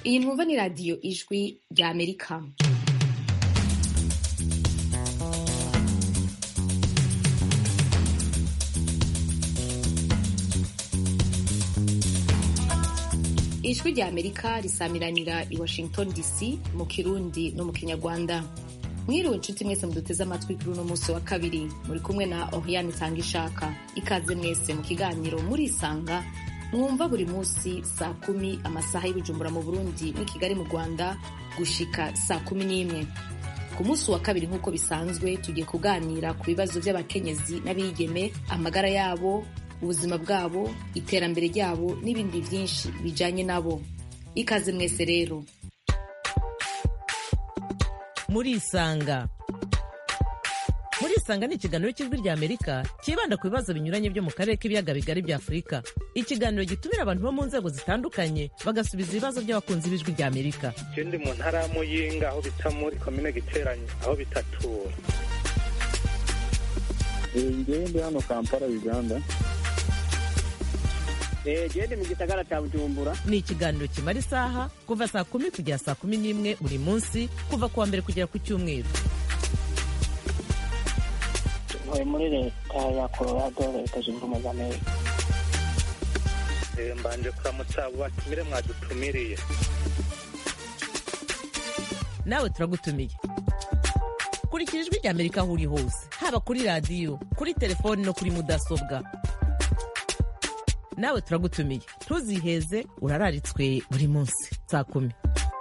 iyi mwumva ni radiyo ijwi rya amerika ijwi rya amerika risamiranira i washington dc mu kirundi no mu kinyarwanda mwiriwe inshuti mwese muduteze amatwi kuri uno munsi wa kabiri muri kumwe na oriane itanga ishaka ikaze mwese mu kiganiro murisanga mwumva buri munsi saa kumi amasaha y'ibujumbura mu burundi n'i kigali mu rwanda gushika saa kumi n'imwe ku munsi wa kabiri nk'uko bisanzwe tugiye kuganira ku bibazo by'abakenyezi n'abigeme amagara yabo ubuzima bwabo iterambere ryabo n'ibindi byinshi bijanye nabo ikaze mwese rero murisanga murisanga ni ikiganiro cy'ijwi rya amerika cyibanda ku bibazo binyuranye byo mu karere k'ibiyaga bigari bya afurika ikiganiro gitumira abantu bo mu nzego zitandukanye bagasubiza ibibazo by'abakunzi b'ijwi rya amerika je ndi mu ntara ya muyinga aho bita muri komine giteranye aho bitatura ngewe ndi hano kampala uganda gende mu gisagara cya bujumbura ni ikiganiro kimara isaha kuva saa kumi kugera saa kumi n'imwe buri munsi kuva ku wa mbere kugera ku cyumweru ntuye muri leta ya colorado leta zunze ubumwe za amerika Eh, mbanje kuramutsa abo batumire mwadutumiriye nawe turagutumiye kurikira ijwi rya amerika aho uri hose haba kuri radiyo kuri telefoni no kuri mudasobwa nawe turagutumiye ntuziheze urararitswe buri munsi saa kumi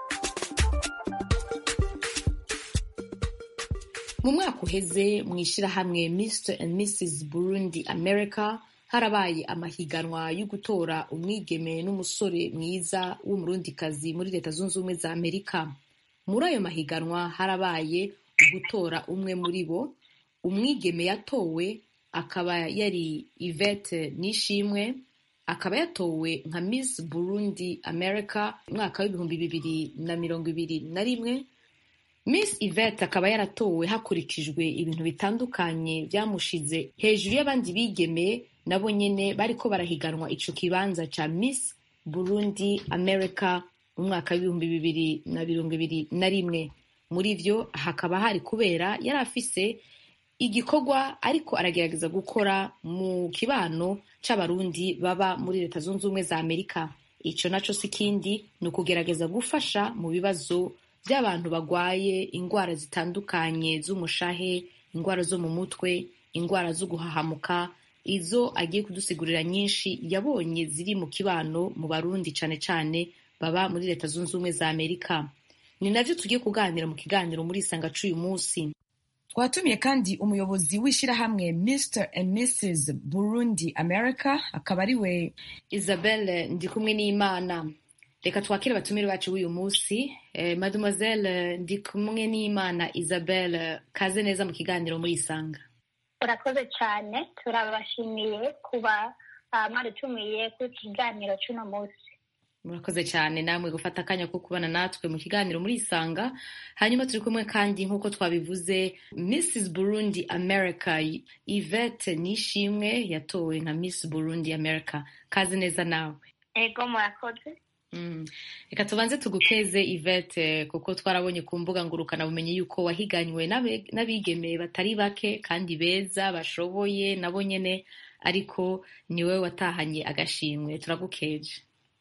mu mwaka uheze mu ishyirahamwe mr and mrs burundi america harabaye amahiganwa yo gutora umwigeme n'umusore mwiza w'umurundikazi muri leta zunze ubumwe za amerika muri ayo mahiganwa harabaye gutora umwe muri bo umwigeme yatowe akaba yari ivete nishimwe akaba yatowe nka miss burundi america umwaka w'ibihumbi bibiri na mirongo ibiri na rimwe miss yvette akaba yaratowe hakurikijwe ibintu bitandukanye byamushize hejuru y'abandi bigeme nabo nyene bariko barahiganwa ico kibanza ca miss burundi america mu mwaka w'ibihumbi bibiri na mirongo ibiri na rimwe muri vyo hakaba hari kubera yari afise igikorwa ariko aragerageza gukora mu kibano c'abarundi baba muri leta zunze ubumwe za amerika ico naco si kindi ni ukugerageza gufasha mu bibazo by'abantu bagwaye indwara zitandukanye z'umushahe indwara zo mu mutwe indwara zo guhahamuka izo agiye kudusigurira nyinshi yabonye ziri mu kibano mu barundi cane cane baba muri leta zunze ubumwe za amerika ni navyo tugiye kuganira mu kiganiro muri isanga c'uyu munsi twatumiye kandi umuyobozi w'ishyirahamwe mr and mrs burundi america akaba ari we isabelle ndikumwe n'imana reka twakire abatumire bacu b'uyu munsi eh, mademoiselle ndikumwe n'imana isabelle kaze neza mu kiganiro muri isanga urakoze cyane turabashimiye kuba ah, mwadutumiye ku kiganiro cy'uno munsi murakoze cyane namwe gufata akanya ko kubana natwe mu kiganiro muri isanga hanyuma turi kumwe kandi nk'uko twabivuze mrs burundi america yvette nishimwe yatowe nka miss burundi america kaze neza nawe ego murakoze Mm. reka tubanze tugukeze Yvette kuko twarabonye ku mbuga ngurukanabumenyi yuko wahiganywe n'abe- n'abigeme batari bake kandi beza bashoboye nabo nyene ariko ni wowe watahanye agashimwe turagukeje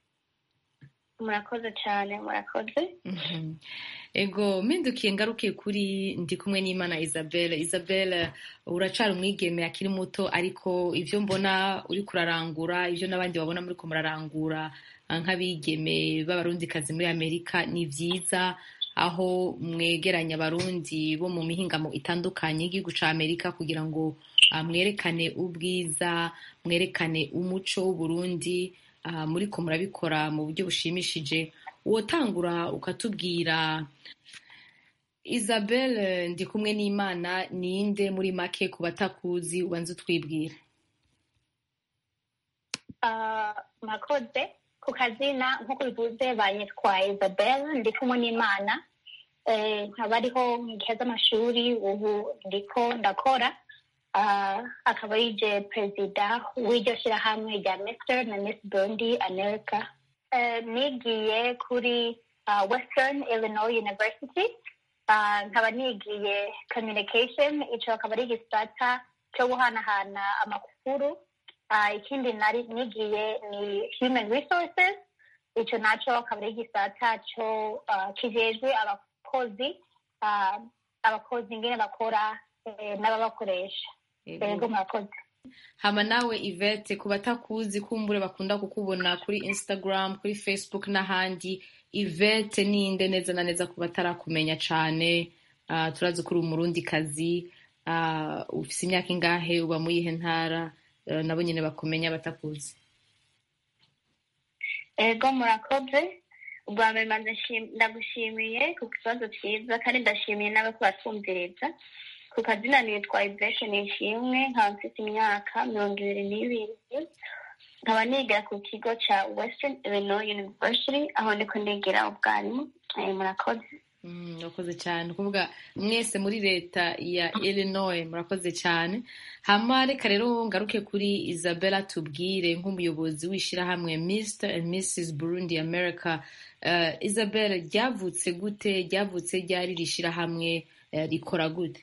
murakoze cyane murakoze Mhm. ego mpindukiye ngarukiye kuri ndi kumwe n'imana isabelle isabelle uracari umwigeme akiri muto ariko ivyo mbona uri kurarangura ivyo n'abandi babona muriko murarangura ah, nk'abigeme b'abarundikazi muri amerika ni vyiza aho mwegeranya abarundi bo mu mihingamo itandukanye y'igihugu ca amerika kugira ngo ah, mwerekane ubwiza mwerekane umuco w'uburundi ah, muriko murabikora mu buryo bushimishije wotangura ukatubwira isabelle ndi kumwe n'imana ninde muri make ku batakuzi ubanza utwibwira Ah, murakoze ku kazina nk'uko bivuze banyitwa isabelle ndi kumwe n'imana Eh, nkaba ariho mu gihe z'amashuri ubu ndiko ndakora Ah, akaba yije perezida w'iryo shyirahamwe rya mr na miss burundi america Eh, nigiye kuri uh, western illinois university uh, nkaba nigiye communication ico akaba ari igisata cyo guhanahana amakuru uh, ikindi nari nigiye ni human resources ico naco akaba ari igisata cyo uh, kijejwe abakozi uh, abakozi ingene bakora eh, n'ababakoresha yego murakoze hama nawe ivete ku batakuzi kumbure bakunda kukubona kuri instagram kuri facebook n'ahandi ivete ninde neza na neza ku batarakumenya cane uh, turazi ko uri umurundi kazi uh, ufise imyaka ingahe uba mu yihe ntara uh, nabo nyene bakumenya batakuzi ego murakoze ubwa mbere mbanza nshim- ndagushimiye ku kibazo cyiza kandi ndashimiye n'abako batwumviriza ku kazina nitwa iveshe nishimwe nkaba mfite imyaka mirongo ibiri n'ibiri nkaba niga ku kigo ca western illinois university aho ndiko ndigira ubwarimu Eh, murakoze Mm, murakoze cyane kuvuga mwese muri leta ya illinois murakoze cyane hama reka rero ngaruke kuri isabella tubwire nk'umuyobozi w'ishyirahamwe mr and mrs burundi america uh, isabella ryavutse gute ryavutse ryari rishyirahamwe uh, rikora gute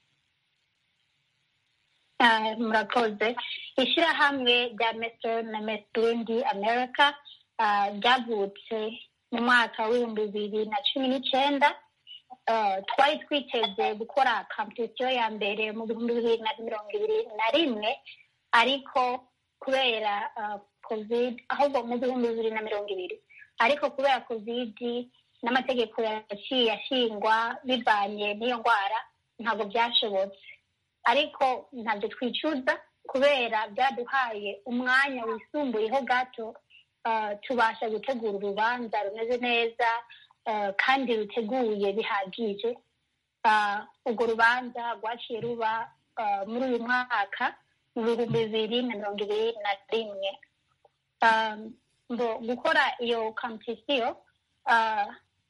Ah, murakoze ishyirahamwe rya Mr na Miss Burundi America ah, ryavutse mu mwaka w'ibihumbi bibiri na cumi n'icenda Ah, twari twiteze gukora competition ya mbere mu bihumbi bibiri na mirongo ibiri na rimwe ariko kubera ah, covid ahubwo mu bihumbi bibiri na mirongo ibiri ariko kubera covid n'amategeko yaciye ashingwa bivanye n'iyo ndwara ntabwo byashobotse ariko ntabyo twicuza kubera byaduhaye umwanya wisumbuyeho gato uh, tubasha gutegura urubanza rumeze neza uh, kandi ruteguye bihagije uh, urwo rubanza rwaciye ruba uh, muri uyu mwaka mu bihumbi bibiri na mirongo ibiri na rimwe um, ngo gukora iyo competition uh,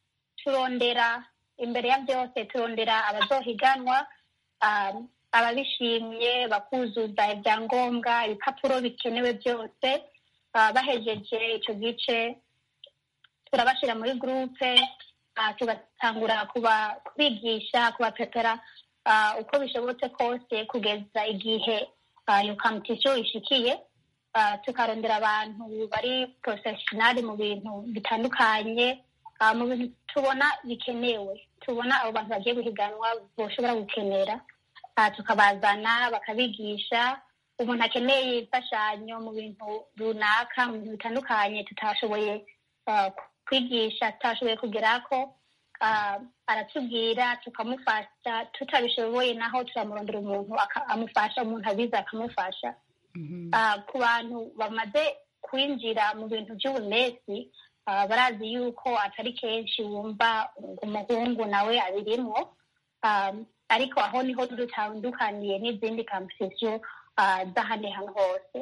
turondera imbere ya byose turondera abazohiganwa um, ababishimye bakuzuza ibyangombwa ibipapuro bikenewe byose uh, bahejeje icyo gice turabashyira muri gurupe uh, tugatangura kuba kubigisha kubapepera uh, uko bishobotse kose kugeza igihe uh, iyo competition ishikiye uh, tukarondera abantu bari professional mu bintu bitandukanye uh, mu bintu tubona bikenewe tubona abo bantu bagiye guhiganwa boshobora gukenera uh, tukabazana bakabigisha umuntu akeneye imfashanyo mu bintu runaka mu bintu bitandukanye tutashoboye uh, kwigisha tutashoboye kugerako uh, aratubwira tukamufasha tutabishoboye naho turamurondera umuntu aka- amufasha umuntu abizi akamufasha uh, ku bantu bamaze kwinjira mu bintu by'ubunesi uh, barazi yuko atari kenshi wumva umuhungu nawe abirimwo um, ariko aho niho dutandukaniye n'izindi competition uh, z'ahandi hantu hose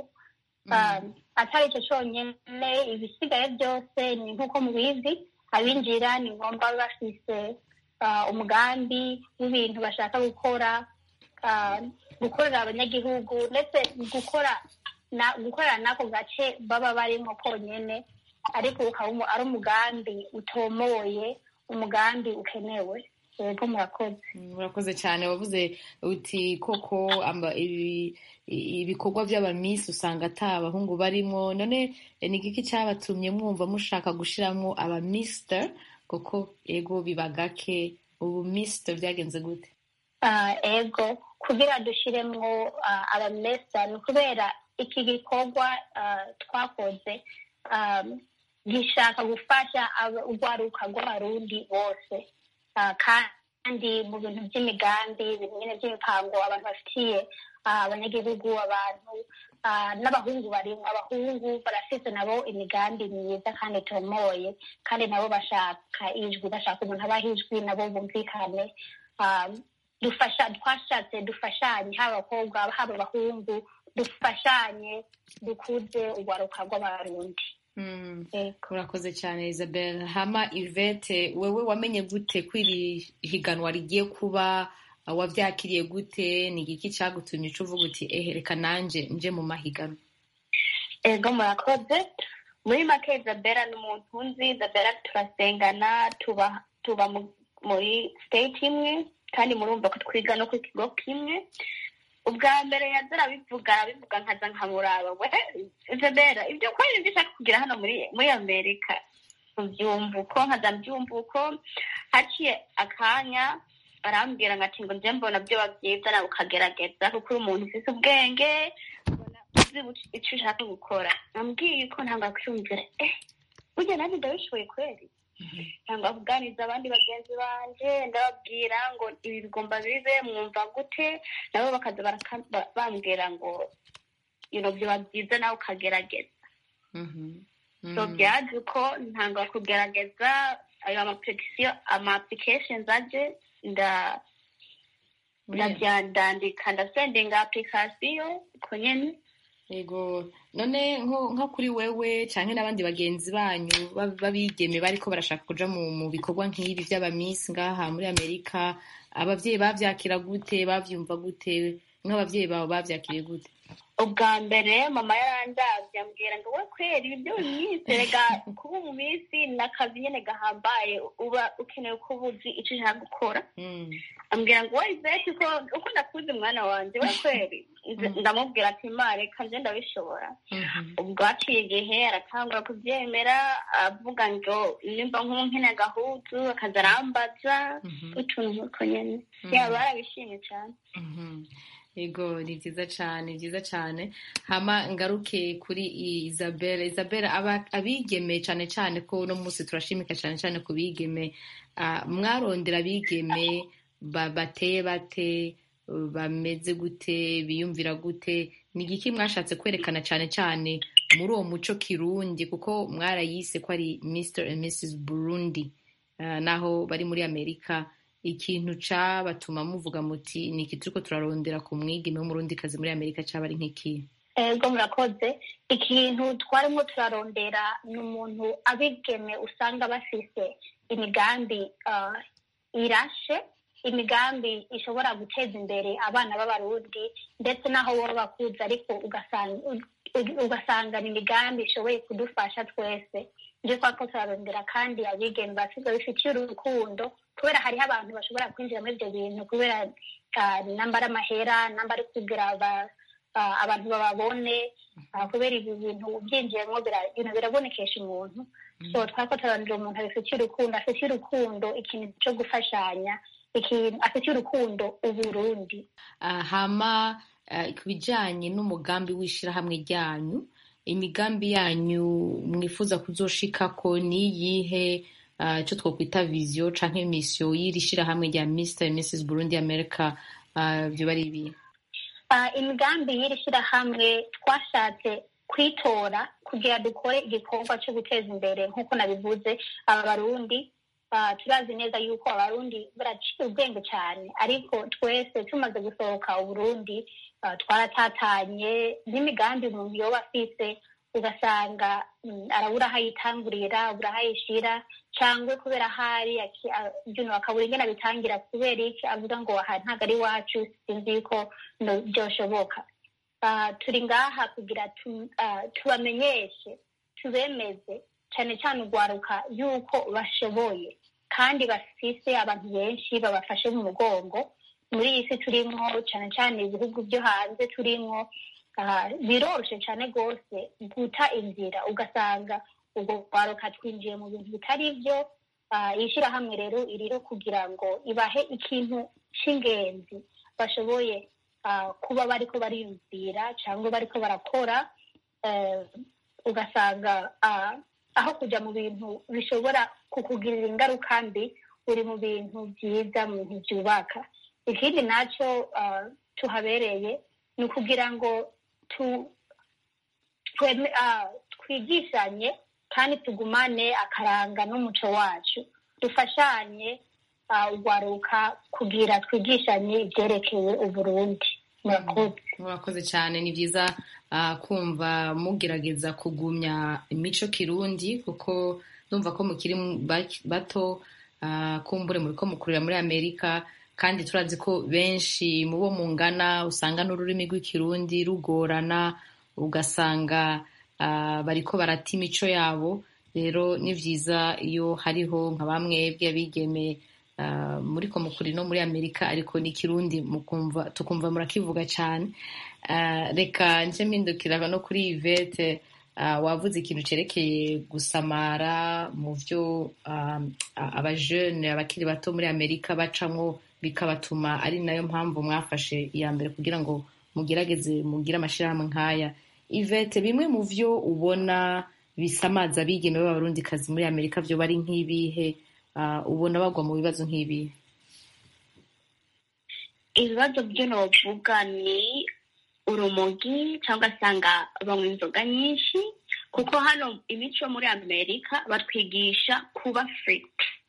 um, atari icyo cyonyine ibisigaye byose ni nk'uko mubizi abinjira ni ngombwa babe bafise uh, umugambi w'ibintu bashaka gukora uh, gukorera abanyagihugu ndetse gukora na gukorera n'ako gace baba barimo konyene ariko ukaba umu- ari umugambi utomoye umugambi ukenewe yego murakoze murakoze cyane wavuze uti koko amba- ibi- i- ibikorwa by'abamisi usanga ata abahungu barimo none eh, ni igiki cyabatumye mwumva mushaka gushyiramo abamisita kuko ego biba gake ubu misita byagenze gute Ah, ego kugira dushyiremo ah, abamesa ni ukubera iki gikorwa ah, twakoze ah, gishaka gufasha aba- urwaruka rw'abarundi bose Ah, kandi mu bintu by'imigambi ibintu nyine by'imipango abantu bafitiye ah, abanyagihugu abantu ah, n'abahungu barimo abahungu barafite nabo imigambi myiza kandi itomoye kandi nabo bashaka ijwi bashaka umuntu abaha ijwi nabo bumvikane Ah, dufasha twashatse dufashanye haba abakobwa haba abahungu dufashanye dukuze urwaruka rw'abarundi Mm. Yego. urakoze cyane isabel hama ivete wewe wamenye gute ko iri higanwa rigiye kuba uh, wabyakiriye gute ni igiki cyagutumye uca uvuga uti ehe reka nanje nje mu mahiganwa ego murakoze muri make isabella ni umuntu nzi isabella turasengana tuba tuba mu- muri state imwe kandi murumva ko twiga no ku kigo kimwe ubwa mbere yaza arabivuga arabivuga nkaza nkamuraba we isabella ibyo ko ari ibyo ushaka kugira hano muri muri amerika ubyumva uko nkaza mbyumva uko haciye akanya arambwira ngo ati ngo njye mbona byoba byiza nawe ukagerageza kuko uri umuntu ufite ubwenge ubona uzi buc- icyo ushaka gukora ambwiye ko ntabwo akwiyumvira eh burya nanjye ndabishoboye kweri cyangwa kuganiriza abandi bagenzi banje ndababwira ngo ibi bigomba bibe mwumva gute nabo bakaza baraka- ba- bambwira ngo ibintu biba byiza nawe ukagerageza Mhm. so Mhm. byaje uko ntanga kugerageza ayo amapurikisiyo ama applications aje nda ndabyandandika ndasendinga application uko nyene yego none nko nko kuri wewe canke n'abandi bagenzi banyu ba- b'abigeme bariko barashaka kuja mu mu bikorwa nk'ibi vy'abamisi ngaha muri amerika abavyeyi bavyakira gute bavyumva gute nk'abavyeyi bawe bavyakiriye gute ubwa mbere mama yarandavye ambwira ngo we kweri ibyo minsi rega kuba mu minsi ni akazi nyene gahambaye uba ukeneye ko uba uzi ico ushaka gukora Mm. ambwira ngo we iveti ko uko nakuze umwana wanje we kweri Nze- ndamubwira ati ma reka nje ndabishobora Mhm. ubwo haciye igihe aratangura kubyemera avuga ngo nimba nk'unkene agahuzu akaza arambaza Mhm. utuntu nk'utwo nyene Mhm. yaba barabishimye cane Mhm. Yego ni vyiza cane ni vyiza cane hama ngaruke kuri Isabelle Isabelle aba abigeme cane cane ko uno munsi turashimika cane cane ku bigeme ah, mwarondera abigeme ba- bateye bate bameze gute biyumvira gute ni igiki mwashatse kwerekana cane cane muri uwo muco kirundi kuko mwarayise ko ari Mr and Mrs Burundi ah, naho bari muri Amerika ikintu cabatuma muvuga muti ni iki turiko turarondera ku mwigeme w'umurundikazi muri amerika caba ari nk'iki ego murakoze ikintu twarimo turarondera ni umuntu abigeme usanga bafise imigambi ah, irashe imigambi ishobora guteza imbere abana b'abarundi ndetse n'aho baba bakuze ariko ugasanga ugasanga ni imigambi ishoboye kudufasha twese ibyo twako turarondera kandi abigeme basize bifitiye urukundo kubera hariho abantu bashobora kwinjira muri ibyo bintu kubera ah, namba ari amahera namba ari kugira aba- ah, abantu bababone ah, kubera ibi bintu byinjiyemo bira- ibintu birabonekesha umuntu so twako turarondera umuntu abifitiye urukundo afitiye urukundo ikintu cyo gufashanya ikintu afitiye urukundo uburundi Ah, hama ah, ku bijanye n'umugambi w'ishirahamwe ryanyu imigambi yanyu mwifuza kuzoshikako ni iyihe ah, ico twokwita vision canke mission y'iri shirahamwe rya Mr and Mrs Burundi America ah, vyoba ari ibihe Ah, imigambi y'iri shyirahamwe twashatse kwitora kugira dukore igikorwa cyo guteza imbere nk'uko nabivuze aba barundi ah, turazi neza yuko abarundi baraciye ubwenge cyane ariko twese tumaze gusohoka uburundi ah, twaratatanye n'imigambi umuntu yoba afise ugasanga mm, arabura aho ayitangurira abura aho ayishira cyangwa kubera ahari aki- a- byuno akabura ingene abitangira kubera iki avuga ngo aha ntabwo ari iwacu sinzi yuko no- byoshoboka Ah, turi ngaha kugira tu- ah, tubamenyeshe tubemeze cyane cyane urwaruka yuko bashoboye kandi bafise abantu benshi babafashe mu mugongo muri iyi si turimwo cyane cyane ibihugu byo hanze turimwo ah, biroroshye cyane rwose guta inzira ugasanga ubwo rwaruka twinjiye mu bintu bitari byo Ah, iyi shyirahamwe rero iriho kugira ngo ibahe ikintu cy'ingenzi bashoboye ah, kuba bariko bariyumvira cyangwa bariko barakora eh, ugasanga ah, aho kujya mu bintu bishobora kukugirira ingaruka mbi uri mu bintu byiza mu bintu byubaka ikindi nacyo ah, tuhabereye ni ukugira ngo tu tweme- ah, twigishanye kandi tugumane akaranga n'umuco wacu dufashanye ah, urwaruka kugira twigishanye ibyerekeye uburundi murakoze murakoze cyane ni byiza ah, kumva mugerageza kugumya imico kirundi kuko numva ko mukiri mu- ba- bato ah, kumbure muri ko mukurira muri amerika kandi turazi ko benshi mu bo mungana usanga n'ururimi rw'ikirundi rugorana ugasanga ah, bariko barata imico yabo rero ni vyiza iyo hariho nka bamwe bw'abigeme ah, muriko mukuri no muri amerika ariko n'ikirundi mukumva tukumva murakivuga cane Ah, reka nce mpindukira no kuri ivete ah, wavuze ikintu cerekeye gusamara mu vyo ah, abajene abakiri bato muri amerika bacamwo bikabatuma ari nayo mpamvu mwafashe iya mbere kugira ngo mugerageze mugire amashirahamwe nk'aya ivete bimwe mu vyo ubona bisamaza abigeme b'abarundikazi muri amerika vyo bari nk'ibihe Ah, ubona bagwa mu bibazo nk'ibihe ibibazo byo novuga ni urumogi cyangwa asanga banywa inzoga nyinshi kuko hano imico muri amerika batwigisha kuba free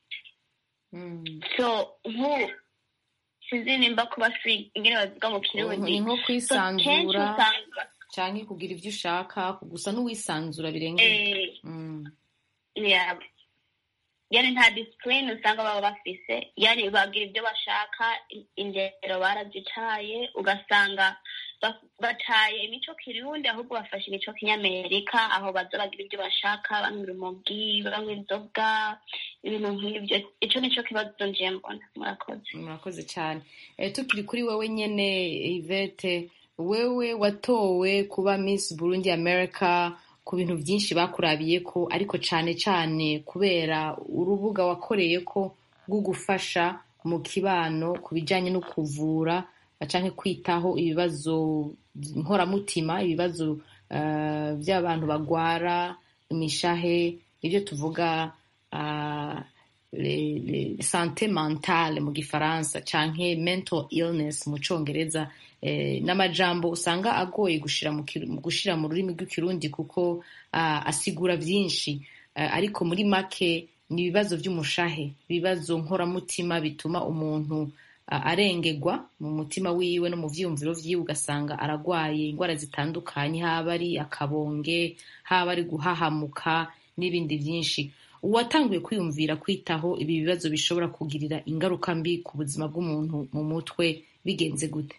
so nk'ubu sinzi nimba kuba free ingene bavuga mu kirundi ni nko So, kenshi kwisanzura usanga canke kugira ivyo ushaka gusa n'uwisanzura birengeye eh, Mm. yeah. yani nta discipline usanga baba bafise yani bagira ibyo bashaka i- indero barazitaye ugasanga ba- bataye imico kirundi ahubwo bafashe imico kinyamerika aho baza bagira ibyo bashaka banywa urumogi banywa inzoga ibintu nk'ibyo ico nico kibazo nje mbona murakoze murakoze cyane Eh, tukiri kuri wewe nyene ivete wewe watowe kuba miss burundi america ku bintu byinshi bakurabiye ko ariko cane cane kubera urubuga wakoreye ko rwo gufasha mu kibano ku bijanye no kuvura canke kwitaho ibibazo nkoramutima ibibazo eh, by'abantu bagwara imishahe ibyo tuvuga ah, le- le- sante mentale mu gifaransa canke mental illness mu congereza eh, n'amajambo usanga agoye gushira mu kiru- mu gushira mu rurimi rw'ikirundi kuko ah, asigura vyinshi Eh, ariko muri make ni ibibazo vy'umushahe ibibazo nkoramutima bituma umuntu ah, arengegwa mu mutima wiwe no mu vyiyumviro vyiwe ugasanga aragwaye indwara zitandukanye haba ari akabonge haba ari guhahamuka n'ibindi vyinshi uwatanguye kwiyumvira kwitaho ibi bibazo bishobora kugirira ingaruka mbi ku buzima bw'umuntu mu mutwe bigenze gute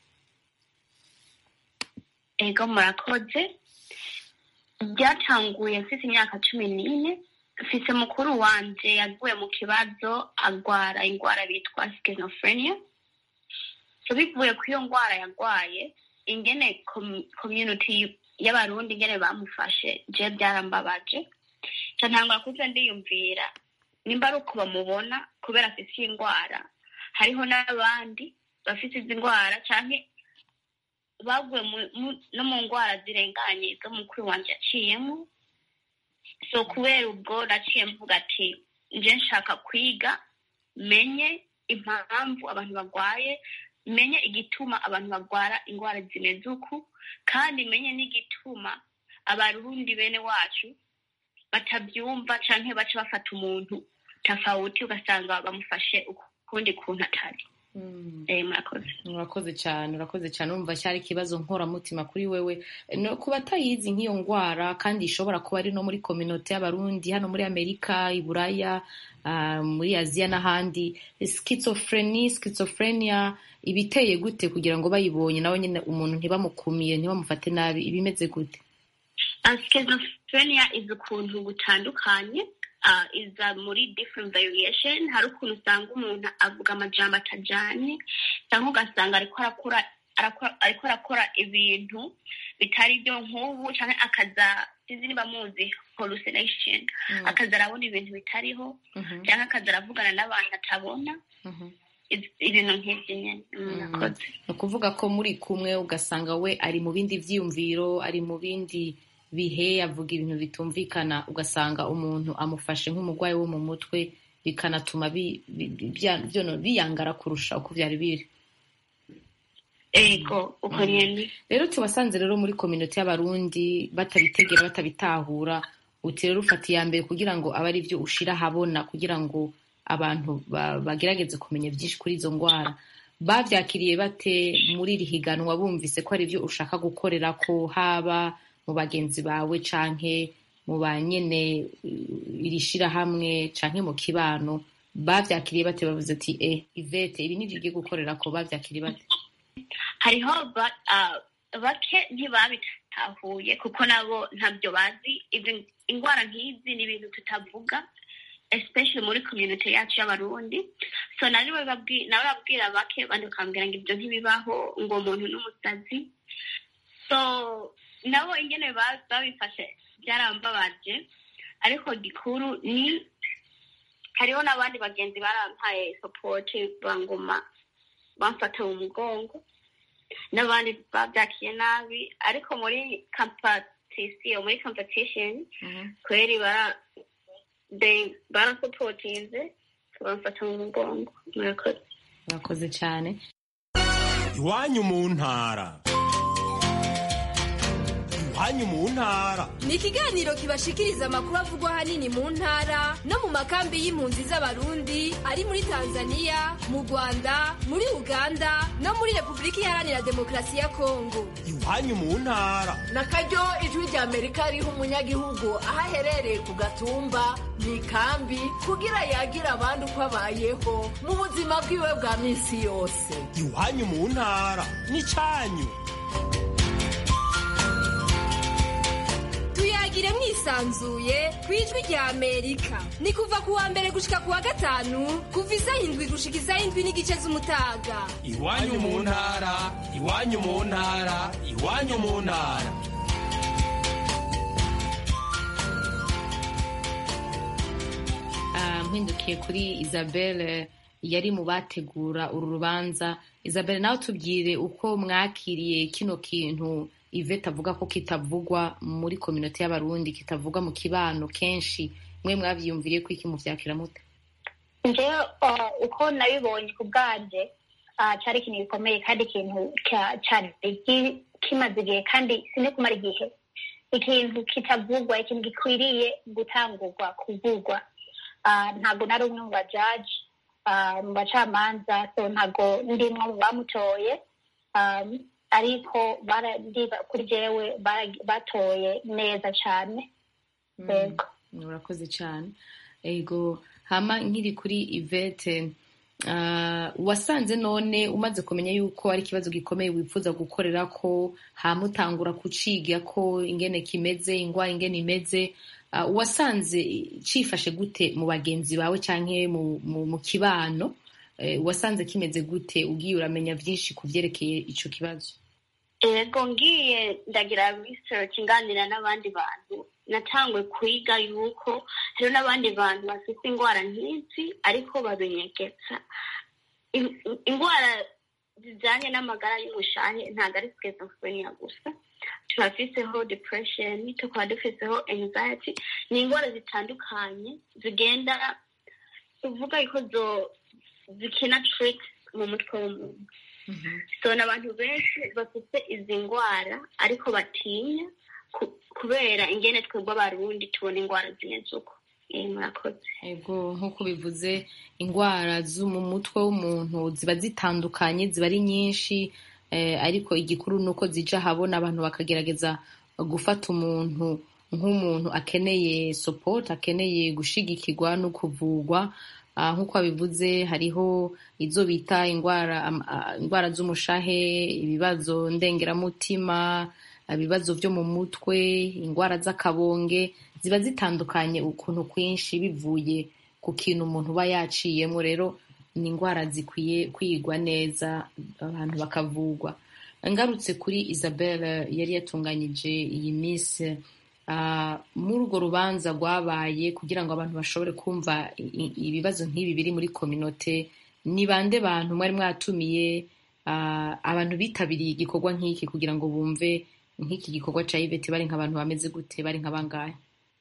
ego murakoze byatanguye mfite imyaka cumi n'ine mfise mukuru wanje yaguye mu kibazo agwara indwara bitwa schizophrenia so bivuye ku iyo ndwara yagwaye ingene com- community y'abarundi ingene bamufashe je byarambabaje ca ntangura kuza ndiyumvira nimba ari uko bamubona kubera afise iyi ndwara hariho n'abandi bafite izi ndwara canke baguye mu- mu- no mu ndwara zirenganye zo mukuru wanje yaciyemo so kubera ubwo naciye mvuga ati nje nshaka kwiga menye impamvu abantu barwaye menye igituma abantu barwara indwara zimeze uku kandi menye n'igituma abarundi bene wacu batabyumva canke baca bafata umuntu tafawuti ugasanga bamufashe ukundi kuntu atari eh, murakoze urakoze cyane urakoze cyane urumva cyari ikibazo nkoramutima kuri wewe no, ku batayizi nk'iyo ndwara kandi ishobora kuba ari no muri kominote y'abarundi hano muri amerika i buraya ah, muri aziya n'ahandi schizophrenie schizophrenia ibiteye gute kugira ngo bayibonye nawe nyine umuntu ntibamukumiye ntibamufate nabi ibimeze gute Uh, schizophrenia is ukuntu gutandukanye uh, iza muri different variation hari ukuntu usanga umuntu avuga amajambo atajanye cyangwa ugasanga ariko arakora arakora- ariko arakora ibintu bitari byo nk'ubu cyangwa akaza sinzi niba muzi hallucination akaza arabona ibintu bitariho Mhm, cyangwa akaza aravugana n'abantu atabona mhm. Iz- ibintu nk'ibyo nyine murakoze ni ukuvuga ko muri kumwe ugasanga we ari mu bindi vyiyumviro ari mu bindi bihe avuga ibintu bitumvikana ugasanga umuntu amufashe nk'umurwayi wo mu mutwe bikanatuma bi- bi- bi- bya- byono- biyangara kurusha uko vyari biri ego uko nyene rero tubasanze rero muri kominote y'abarundi batabitegera batabitahura uti rero ufata iya mbere kugira ngo abe ari byo ushira ahabona kugira ngo abantu ba- bagerageze kumenya byinshi kuri izo ndwara bavyakiriye bate muri iri higanwa bumvise ko ari byo ushaka gukorera ko haba mu bagenzi bawe canke mu banyene uh, iri shirahamwe canke mu kibano bavyakiriye bate bavuze ati eh ivete ibi nivyo ugiye gukorera ko bavyakiriye bate hariho ba- ah, bake ntibabita babitahuye kuko nabo ntabyo bazi izi indwara nk'izi ni ibintu tutavuga especially muri community yacu y'abarundi so nari babwi- nawe babwira bake bandi bakambwira ngo ibyo ntibibaho ngo umuntu n'umusazi so nabo ingene ba- babifashe byarambabaje ariko gikuru ni hariho n'abandi bagenzi barampaye support banguma bamfata mu mugongo n'abandi babyakiye nabi ariko muri competition muri competition kweri bara they barasupotinze bamfata mu mugongo murakoze murakoze cyane iwanyu mu ntara iwanyu mu ntara ni ikiganiro kibashikiriza amakuru avugwa ahanini mu ntara no mu makambi y'impunzi z'abarundi ari muri tanzania mu rwanda muri uganda no muri repubulika iharanira demokarasi ya kongo iwanyu mu ntara na karyo ijwi rya amerika riha umunyagihugu aho aherereye ku gatumba mu ikambi kugira yagira abandi uko abayeho mu buzima bwiwe bwa minsi yose iwanyu mu ntara n'icyanyu tuyagire mwisanzuye ku ijwi rya amerika ni kuva ku wa mbere gushika ku wa gatanu kuva isaha indwi gushika isaha indwi n'igice z'umutaga iwanyu mu ntara iwanyu mu ntara iwanyu mu ntara Ah, mpindukiye kuri isabelle yari mu bategura uru rubanza isabelle nawe tubwire uko mwakiriye kino kintu ivete avuga ko kitavugwa muri kominote y'abarundi kitavugwa mu kibano kenshi mwe mwabyiyumviriye ko iki muvyakira mute njyewe uh, uko nabibonye ku bwanje uh, cyari ikintu gikomeye kandi ikintu cya- cyari ki- kimaze igihe kandi sine kumara igihe ikintu kitavugwa ikintu gikwiriye gutangurwa kuvugwa uh, ntabwo nari umwe mu bajaji uh, mu bacamanza so ntabwo ndimwe mu bamutoye um, ariko bara- ndiba- kuri jewe bara- batoye neza cyane yego urakoze cyane ego hama nkiri kuri ivete ah, wasanze none umaze kumenya yuko ari ikibazo gikomeye wifuza gukorera ko hamutangura kuciga ko ingene kimeze ingwara ingene imeze ah, wasanze cifashe gute mu bagenzi bawe canke mu, mu, mu kibano eh, wasanze kimeze gute ugiye uramenya vyinshi ku vyerekeye ico kibazo yego ngiye ndagira research nganira n'abandi bantu natangwe kwiga yuko hariho n'abandi bantu bafite indwara nk'izi ariko babinyegeza In- in- indwara zijyanye n'amagara y'umushahe ntabwo ari schizophrenia gusa turafiseho depression tukaba dufiseho anxiety ni indwara zitandukanye zigenda tuvuga yuko zo zikina tricks mu mutwe w'umuntu so ni abantu benshi bafite izi ndwara ariko batinya ku- kubera ingene twebwe abarundi tubona indwara zimeze uko Eh, murakoze ego nk'uko bivuze indwara zo mu mutwe w'umuntu ziba zitandukanye ziba ari nyinshi eh, ariko igikuru ni uko zija ahabona abantu bakagerageza gufata umuntu nk'umuntu akeneye support akeneye gushigikirwa no kuvugwa Ah, nk'uko babivuze hariho izo bita indwara am- ah, indwara z'umushahe ibibazo ndengeramutima ibibazo byo mu mutwe indwara z'akabonge ziba zitandukanye ukuntu kwinshi bivuye ku kintu umuntu uba yaciyemo rero ni indwara zikwiye kwigwa neza abantu bakavugwa ngarutse kuri isabelle yari yatunganyije iyi minsi ah, muri urwo rubanza rwabaye kugira ngo abantu bashobore kumva i- i- ibibazo nk'ibi biri muri kominote ni bande bantu mwari mwatumiye ah, abantu bitabiriye igikorwa nk'iki kugira ngo bumve nk'iki gikorwa cya ivete bari nk'abantu bameze gute bari nk'abangahe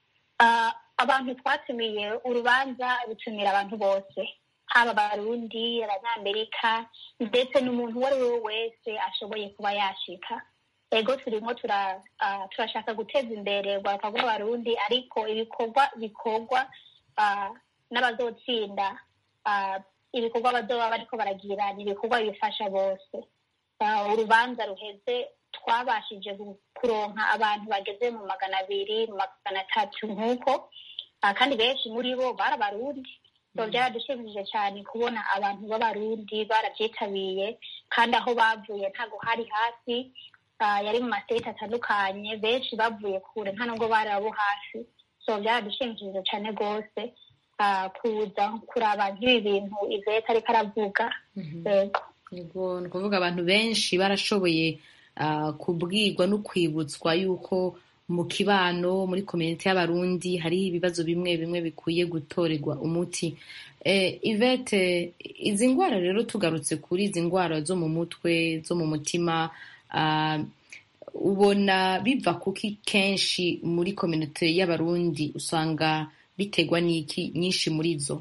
Ah, abantu twatumiye urubanza rutumira abantu bose haba abarundi abanyamerika ndetse n'umuntu uwo ari we wese ashoboye kuba yashika ego turimo tura- ah, turashaka guteza imbere urwaruka rw'abarundi ariko ibikorwa bikorwa ah, n'abazotsinda ah, ibikorwa bazoba bariko baragira ni ibikorwa bifasha bose Ah, urubanza ruheze twabashije gu- kuronka abantu bageze mu magana abiri mu magana atatu nk'uko Ah, kandi benshi muri bo bari abarundi so byaradushimishije cyane kubona abantu b'abarundi barabyitabiriye kandi aho bavuye ntabwo hari hasi ah, yari mu mastate atandukanye benshi bavuye kure nta nubwo bari abo hafi so byaradushimishije cyane rwose ah, kuza kuraba nk'ibi bintu ivete ariko aravuga yego Yego, ni ukuvuga abantu benshi barashoboye ah, kubwirwa no kwibutswa yuko mu kibano muri komite y'abarundi hariho ibibazo bimwe bimwe bikwiye gutorerwa umuti eh, ivete izi ndwara rero tugarutse kuri izi ndwara zo mu mutwe zo mu mutima ah, ubona biva kuki kenshi muri komite y'abarundi usanga biterwa n'iki nyinshi muri zo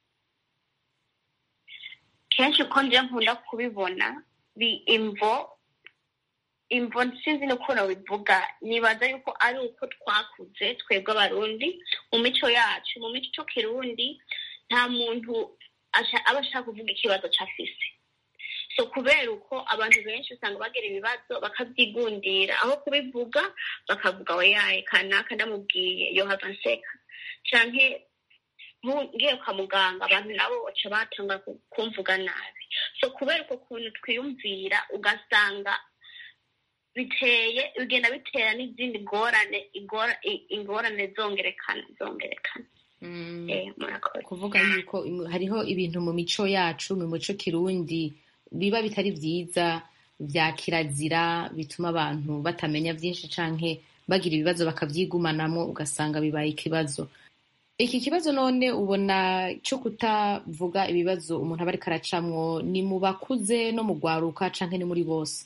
kenshi uko nje nkunda kubibona bi imvo imvo sinzi n'ukuntu bivuga nibaza yuko ari uko twakuze twebwe abarundi mu mico yacu mu mico kirundi nta muntu asha- aba ashaka kuvuga ikibazo cyafise so kubera uko abantu benshi usanga bagira ibibazo bakabyigundira aho kubivuga bakavuga oyaye kanaka ndamubwiye yohava nseka canke nku- ngiye kwa muganga abantu nabo baca batanga ku- kumvuga nabi so kubera uko kuntu twiyumvira ugasanga biteye bigenda bitera n'izindi ngorane ingora- i- ingorane zongerekana zongerekana Eh, murakoze kuvuga yuko im- hariho ibintu mu mico yacu mu mico kirundi biba bitari byiza bya kirazira bituma abantu batamenya byinshi canke bagira ibibazo bakavyigumanamo ugasanga bibaye ikibazo iki kibazo none ubona cyo kutavuga ibibazo umuntu aba ariko aracamwo ni mu bakuze no mu gwaruka canke ni muri bose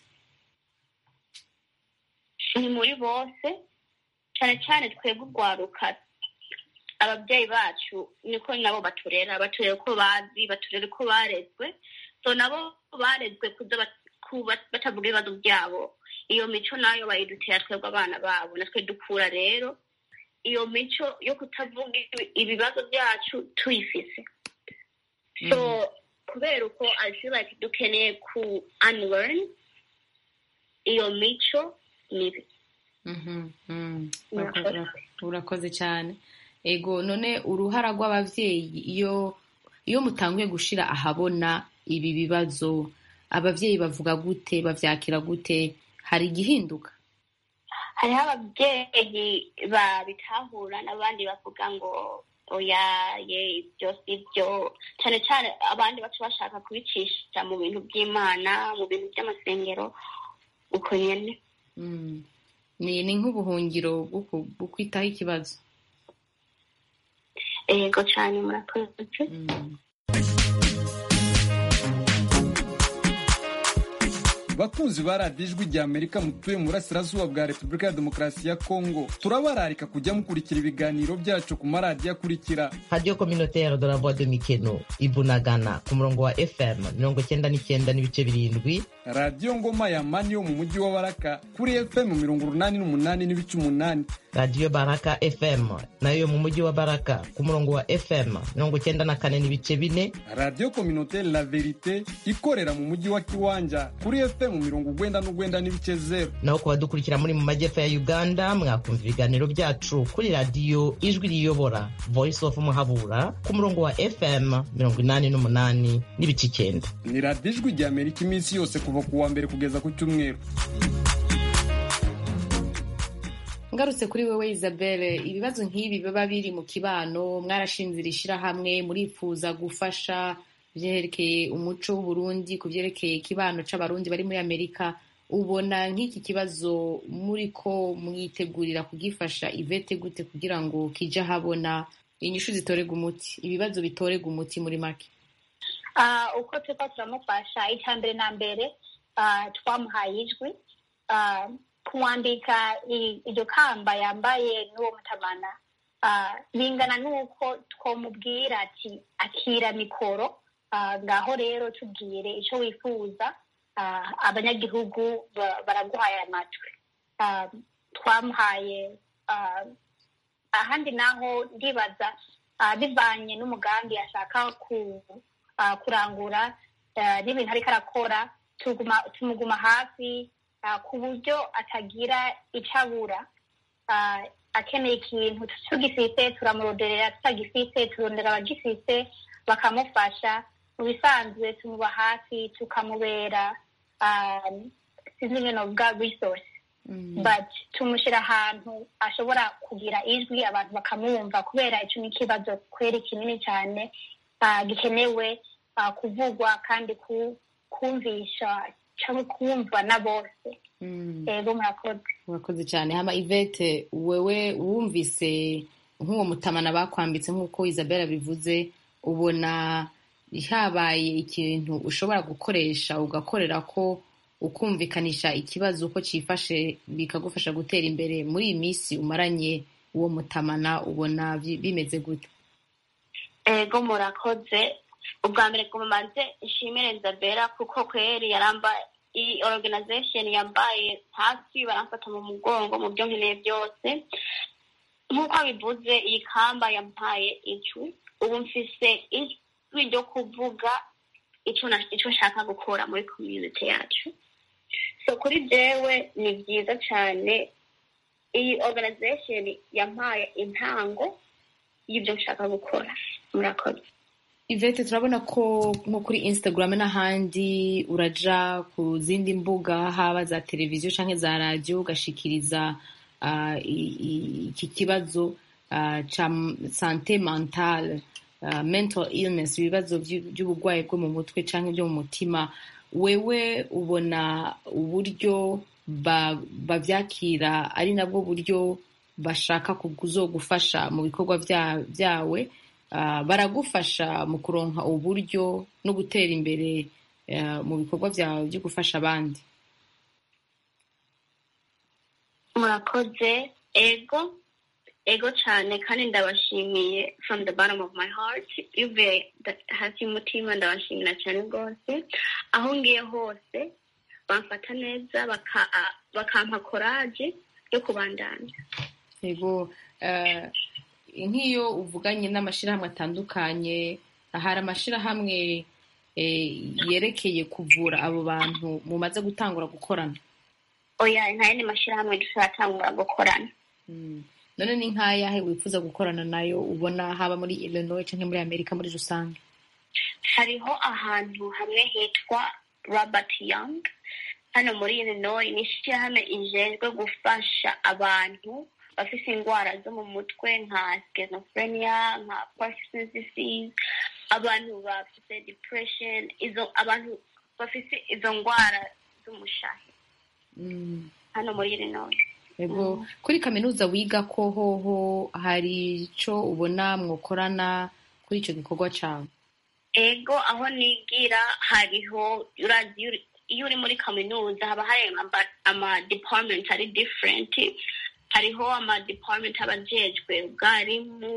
ni muri bose cyane cyane twebwe urwaruka ababyeyi bacu niko nabo baturera baturera uko bazi baturera uko barezwe so nabo barezwe kuza bat- kuba- batavuga ibibazo byabo iyo mico nayo bayidutera twebwe abana babo natwe dukura rero iyo mico yo kutavuga ibi- ibibazo byacu tuyifise so kubera uko i feel like dukeneye ku unlearn iyo mico mibi Mhm, mm. Murakoze. Urakoze- urakoze cyane ego none uruhara rw'abavyeyi iyo iyo mutanguye gushira ahabona ibi bibazo abavyeyi bavuga gute bavyakira gute hari igihinduka hariho ababyeyi babitahura n'abandi bavuga ngo oya ye ibyo si byo cyane cyane abandi baca bashaka kubicisha mu bintu by'imana mu bintu by'amasengero uko nyene Mm. ni ni nk'ubuhungiro bwo ku- bwo kwitaho ikibazo yego cyane murakoze bakunzi ba radiyo ijwi rya amerika mutuye mu burasirazuba bwa repubulika ya demokarasi ya kongo turabararika kujya mukurikira ibiganiro byacu ku maradiyo akurikira radiyo communautaire de la voix de mikeno ibunagana ku murongo wa fm mirongo cyenda n'icyenda n'ibice birindwi radiyo ngoma ya mani yo mu mujyi wa baraka kuri fm mirongo urunani n'umunani n'ibice umunani radiyo baraka fm nayo yo mu mujyi wa baraka ku murongo wa fm mirongo cyenda na kane n'ibice bine radiyo kominotere la verite ikorera mu mujyi wa kiwanja kuri fm mirongo ugwenda n'ugwenda n'ibice zeru naho ku badukurikira muri mu majyepfo ya uganda mwakumva ibiganiro byacu kuri radiyo ijwi riyobora voice of muhabura ku murongo wa fm mirongo inani n'umunani n'ibice icyenda ni radiyo ijwi rya amerika iminsi yose kuva ku wa mbere kugeza ku cyumweru ngarutse kuri wewe isabelle ibibazo nk'ibi biba biri mu kibano mwarashinze iri shirahamwe murifuza gufasha byerekeye umuco w'uburundi ku byerekeye ikibano c'abarundi bari muri amerika ubona nk'iki kibazo muri ko mwitegurira kugifasha ivete gute kugira ngo kije ahabona inyishu zitorega umuti ibibazo bitorega umuti muri make Ah, uko turiko turamufasha icya mbere na mbere ah, twamuhaye ijwi Ah, kumwambika i- iryo kamba yambaye n'uwo mutamana ah, bingana n'uko twamubwira ati akira mikoro Ah, ngaho rero tubwire icyo wifuza Ah, abanyagihugu ba- baraguhaye amatwi Ah, twamuhaye ah, ahandi naho ndibaza ah, bivanye n'umugambi ashaka ku ah, kurangura ah, n'ibintu ariko arakora tuguma- tumuguma hafi ah, ku buryo atagira icyo abura Ah, akeneye ikintu tugifite turamuroderera tutagifite turondera abagifite bakamufasha mu bisanzwe tumuba hafi tukamubera ah, sinzi ingene novuga resource but tumushyira ahantu ashobora kugira ijwi abantu bakamwumva kubera icyo ni ikibazo kweri kinini cyane ah, gikenewe ah, kuvugwa kandi ku- kumvisha cyangwa kumvwa na bose yego murakoze murakoze cyane hama ivete wewe wumvise nk'uwo mutamana bakwambitse nk'uko isabella bivuze ubona habaye ikintu ushobora gukoresha ugakorera ko ukumvikanisha ikibazo uko cyifashe bikagufasha gutera imbere muri iyi minsi umaranye uwo mutamana ubona bi- bimeze gute ego murakoze ubwa mbere ngo mumanze nshimire nzabera kuko kweri yarambaye iyi organization yambaye hafi baramfata mu mugongo mu byo nkeneye byose nk'uko abivuze iyi kamba yampaye ijwi ubu mfise ijwi ryo kuvuga ico na- ico nshaka gukora muri community yacu so kuri jewe ni byiza cyane iyi organization yampaye intango y'ibyo nshaka gukora murakoze ivete turabona ko nko kuri instagram n'ahandi uraja ku zindi mbuga haba za televiziyo cyangwa za radiyo ugashikiriza ah, i- i- iki kibazo ah, ca sante mentale ah, mental illness ibibazo by'u- by'uburwayi bwo mu mutwe cyangwa byo mu mutima wewe ubona uburyo ba- babyakira ari nabwo buryo bashaka kuzogufasha mu bikorwa bya- byawe Ah, baragufasha mu kuronka uburyo no gutera imbere ah, mu bikorwa byawe byo gufasha abandi murakoze ego ego cyane kandi ndabashimiye from the bottom of my heart bivuye da- hasi y'umutima ndabashimira cyane rwose aho ngiye hose bamfata neza baka- ah, bakampa koraje yo kubandanya yego eh, nk'iyo uvuganye n'amashyirahamwe atandukanye hari amashyirahamwe eh, yerekeye kuvura abo bantu mumaze gutangura gukorana oya nta yandi mashyirahamwe turatangura gukorana none ni nk'ayahe wifuza gukorana nayo ubona haba muri illinois cyangwa muri amerika muri rusange hariho ahantu hamwe hitwa robert young hano muri illinois ni ishyirahamwe ijejwe gufasha abantu bafite indwara zo mu mutwe nka schizophrenia nka parkinson's disease abantu bafite depression izo abantu bafite izo ndwara z'umushahi Mm. hano muri illinois Ego kuri kaminuza wiga ko hoho hari icyo ubona mwokorana kuri icyo gikorwa cyawe ego aho nigira hariho urazi iyo uri- iyo uri muri kaminuza haba hari ama- ama department ari different hariho ama department aba ajejwe ubwarimu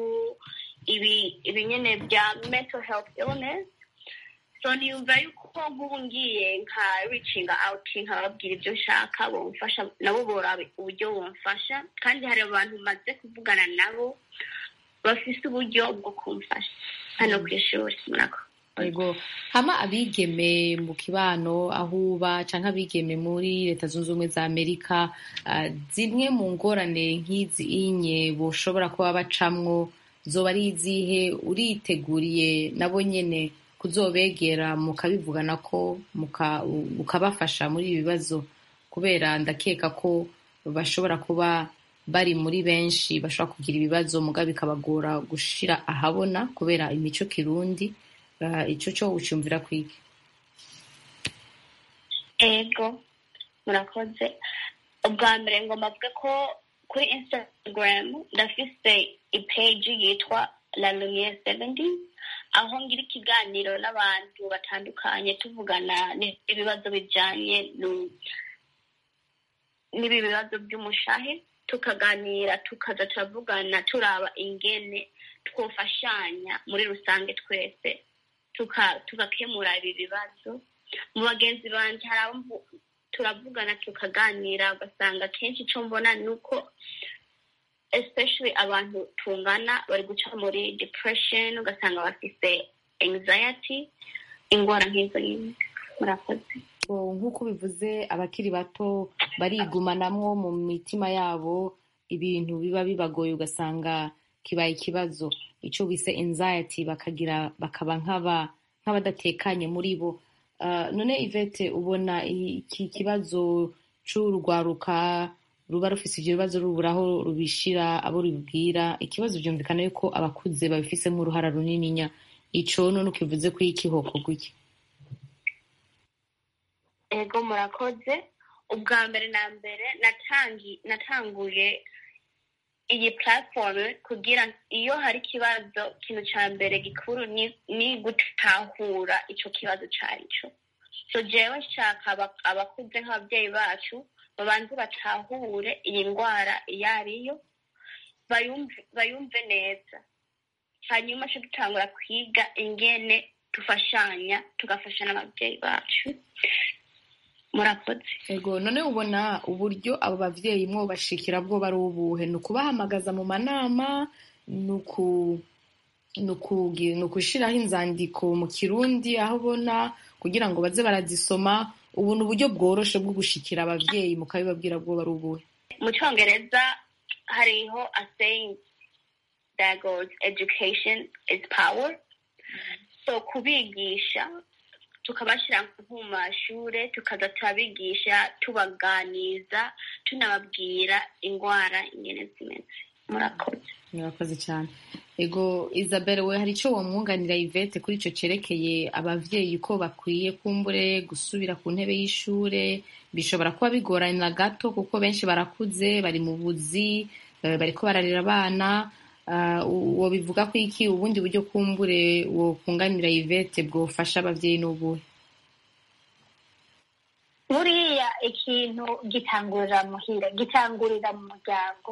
ibi ibi nyene bya mental health illness so niyumva yuko nk'ubu ngiye nka reaching out nkababwira ibyo nshaka bomfasha nabo boraba uburyo bomfasha kandi hari abantu maze kuvugana nabo bafise uburyo bwo kumfasha hano ku ishuri murako Ego hama abigeme mu kibano aho uba canke abigeme muri leta zunze ubumwe za amerika ah, zimwe mu ngorane nk'izi inye boshobora kuba bacamwo zoba ari izihe uriteguriye nabo nyene kuzobegera mukabivugana ko muka- ukabafasha muri ibi bibazo kubera ndakeka ko bashobora kuba bari muri benshi bashobora kugira ibibazo muga bikabagora gushira ahabona kubera imico kirundi Ah, ico cyo ucumvira kwiki ego murakoze ubwa mbere ngomba mvuge ko kuri instagram ndafise ipeji yitwa la lumiere 70 aho ngira ikiganiro n'abantu batandukanye tuvugana n'ibibazo bijanye nu- n'ibi bibazo by'umushahe tukaganira tukaza turavugana turaba ingene twofashanya muri rusange twese tuka- tugakemura ibi bibazo mu bagenzi banje hari abo mvu- turavugana tukaganira ugasanga kenshi icyo mbona ni uko especially abantu tungana bari guca muri depression ugasanga bafise anxiety ingwara nk'izo nyine murakoze Ngo nk'uko bivuze abakiri bato barigumanamwo mu mitima yabo ibintu biba bibagoye ugasanga kibaye ikibazo icyo bise anxiety bakagira bakaba nk'aba nk'abadatekanye muri bo Ah, none ivete ubona iki kibazo c'urwaruka ruba rufise ivyo bibazo rubura aho rubishira abo rubibwira ikibazo vyumvikana yuko abakuze babifisemo uruhara runininya ico none ukivuze ko ikihoko gwiki ego murakoze ubwa mbere na mbere natangi natanguye iyi platform kugira iyo hari ikibazo ikintu ca mbere gikuru ni, ni gutahura ico kibazo carico so jewe nshaka aba- abakuze nk'ababyeyi bacu babanze batahure iyi ndwara iyo ariyo bayumve bayumve neza hanyuma co dutangura kwiga ingene dufashanya tugafasha n'ababyeyi bacu murakoze ego none ubona uburyo abo bavyeyi mwo bashikira bwo bari ubuhe ni ukubahamagaza mu manama ni uku- ni ukugi- ni ukushiraho inzandiko mu kirundi aho ubona kugira ngo baze barazisoma ubu ni uburyo bworoshe bwo gushikira abavyeyi mukabibabwira bwo bari ubuhe mu cyongereza hariho a saying that goes education is power so kubigisha tukabashyira nko mu mashure tukaza turabigisha tubaganiza tunababwira indwara ingene zimeze murakoze murakoze cyane ego isabelle we hari icyo wamwunganira ivete kuri icyo cyerekeye abavyeyi ko bakwiye kumbure gusubira ku ntebe y'ishure bishobora kuba bigorana gato kuko benshi barakuze bari mu buzi eh, bariko bararera abana Ah, uwo bivuga ko iki ubundi buryo kumbure wo kunganira ivete bwofasha abavyeyi n'ubuhe buriya ikintu gitangurira muhira gitangurira mu muryango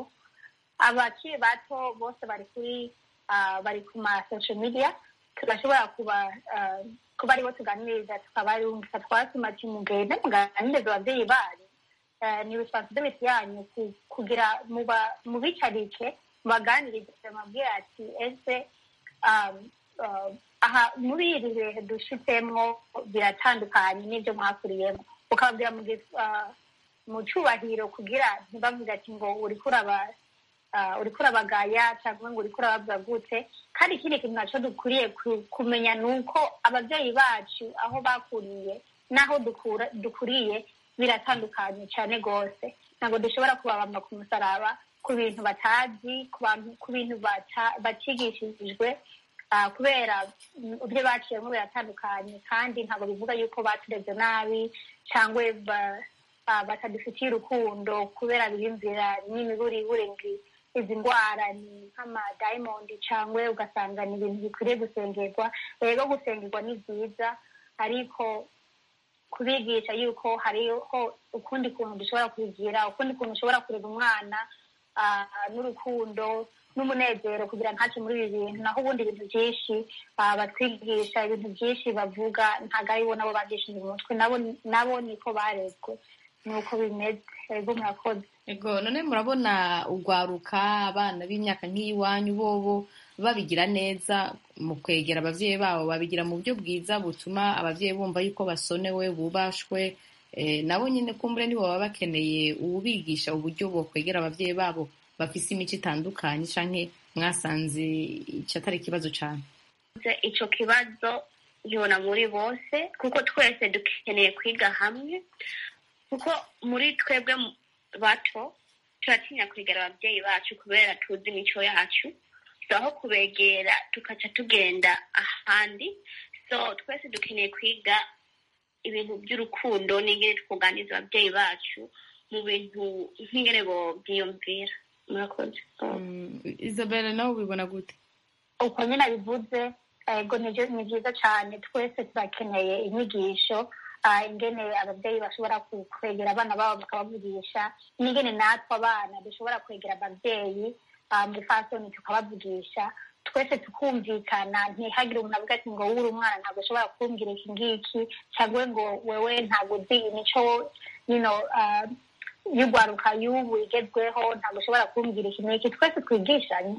abakiri bato bose bari kuri ah, bari ku ma social media turashobora kuba ah, kuba aribo tuganiriza tukabarungika twatuma ati mugende muganirize abavyeyi banyu Eh, ni responsibility yanyu ku- kugira muba- mubicarike mubaganirize mabwira ati ese um, uh, aha muri iri bihe dushitsemwo biratandukanye n'ibyo mwakuriyemo ukababwira mu gis- ah, mu cubahiro kugira ntibavuge ati ngo uriko uraba ah, uriko urabagaya cyangwa ngo uriko urababwira gute kandi ikindi kintu naco dukwiriye ku- kumenya ni uko abavyeyi bacu aho bakuriye n'aho dukura- dukuriye biratandukanye cyane rwose ntabwo dushobora kubabamba ku musaraba ku bintu batazi ku bantu- ku bintu bata- batigishijwe ah, kubera mm, ibyo baciyemo biratandukanye kandi ntabwo bivuga yuko batureze nabi cyangwa ba- ah, batadufitiye urukundo kubera biyumvira n'imiburibure ngo izi ndwara ni nk'amadayimondi cyangwa ugasanga ni ibintu bikwiriye gusengerwa rero gusengerwa ni byiza ariko kubigisha yuko hariho ukundi kuntu dushobora kubigira ukundi kuntu ushobora kureba umwana ah, n'urukundo n'umunezero kugira ntace muri ibi bintu naho ubundi ibintu byinshi ah, batwigisha ibintu byinshi bavuga ntabwo ari bo nabo bagishije umutwe nabo nabo niko barezwe nuko bimeze ego murakoze ego none murabona urwaruka abana b'imyaka nk'iyiwanyu bobo babigira neza mu kwegera abavyeyi babo babigira mu buryo bwiza butuma abavyeyi bumva yuko basonewe bubashwe eh, nabo nyine kumbure nibo baba bakeneye uwubigisha uburyo bokwegera abavyeyi babo bafise imico itandukanye canke mwasanze ico atari ikibazo cane Nze ico kibazo nkibona muri bose kuko twese dukeneye kwiga hamwe kuko muri twebwe mu- bato turatinya kwegera ababyeyi bacu kubera tuzi imico yacu so aho kubegera tukaca tugenda ahandi so twese dukeneye kwiga ibintu by'urukundo n'ingene twuganiza ababyeyi bacu mu bintu nk'ingene bobyiyumvira murakoze Mm, isabelle nawe ubibona gute uko nyine bivuze ego ni byo- ni byiza cyane twese turakeneye inyigisho ah, ingene ababyeyi bashobora ku- kwegera abana babo bakabavugisha n'ingene natwe abana dushobora kwegera ababyeyi ah, muri fasoni tukabavugisha twese tukumvikana ntihagire umuntu avuga ati ngo wuri umwana ntabwo ushobora kumbwira iki ngiki cyangwa ngo wewe ntabwo uzi imico you know, ah, y'urwaruka y'ubu igezweho ntabwo ushobora kumbwira iki n'iki twese twigishanye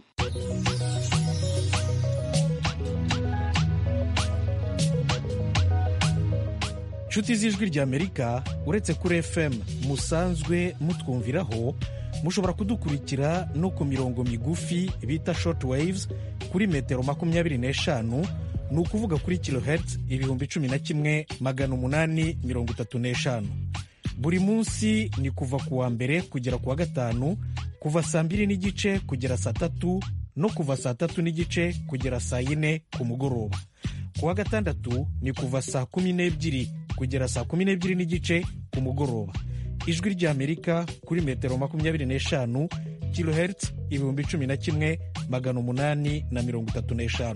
nshuti z'ijwi ry'amerika uretse kuri fm musanzwe mutwumviraho mushobora kudukurikira no ku mirongo migufi bita short waves kuri metero makumyabiri n'eshanu ni ukuvuga kuri kilohertz ibihumbi cumi na kimwe magana umunani mirongo itatu n'eshanu buri munsi ni kuva ku wa mbere kugera ku wa gatanu kuva saa mbiri n'igice kugera saa tatu no kuva saa tatu n'igice kugera saa yine ku mugoroba ku wa gatandatu ni kuva saa kumi n'ebyiri kugera saa kumi n'ebyiri n'igice ku mugoroba ijwi ry'amerika kuri metero makumyabiri n'eshanu kilohertz ibihumbi cumi na kimwe magana umunani na mirongo itatu n'eshanu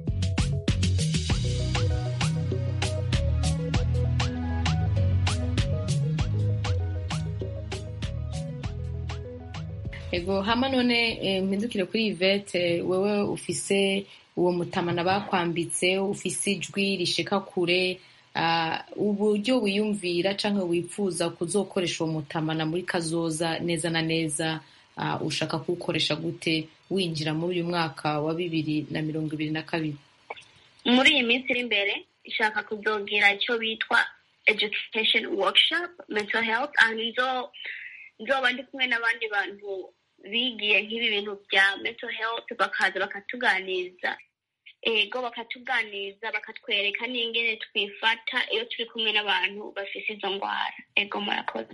ego hama none eh, mpindukire kuri ivete wewe ufise uwo mutamana bakwambitse ufise ijwi rishika kure ah, uburyo wiyumvira canke wifuza kuzokoresha uwo mutamana muri kazoza neza na neza ah, ushaka kuwukoresha gute winjira muri uyu mwaka wa bibiri na mirongo ibiri na kabiri muri iyi minsi iri imbere ishaka kuzogira icyo bitwa education workshop mental health and izo nzoba ndi kumwe n'abandi bantu bigiye nk'ibi bintu bya mental health bakaza bakatuganiriza ego bakatuganiriza bakatwereka n'ingene twifata iyo turi kumwe n'abantu bafise izo ndwara ego murakoze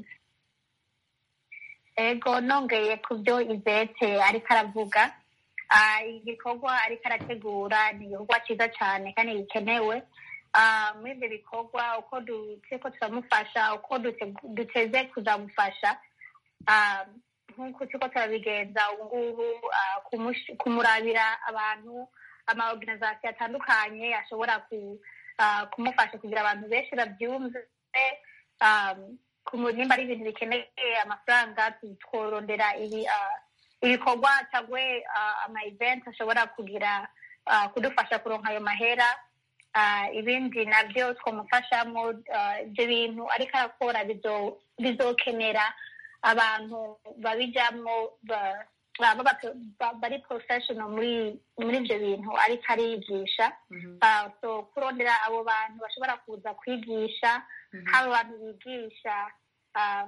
ego nongeye ku byo ivete ariko aravuga ah, igikorwa ariko arategura ni igikorwa cyiza cyane kandi gikenewe Ah, muri ibyo bikorwa uko du- turiko turamufasha uko dute- duteze kuzamufasha ah, nk'uko turiko turabigenza ubu ngubu ah, kumush- kumurabira abantu amaorganisation atandukanye ashobora ku- ah, kumufasha kugira abantu benshi babyumve ah, kumu- nimba ari ibintu bikeneye amafaranga tu- tworondera ibi ah, ibikorwa cyangwa ah, ama event ashobora kugira ah, kudufasha kuronka ayo mahera Ah, ibindi nabyo twamufashamo ah, ibyo bintu ariko arakora bizo- bizokenera abantu babijyamo ba- baba bap- ba- bari professional muri muri ibyo bintu ariko arigisha Ah, so kurondera abo bantu bashobora kuza kwigisha haba abantu bigisha ah,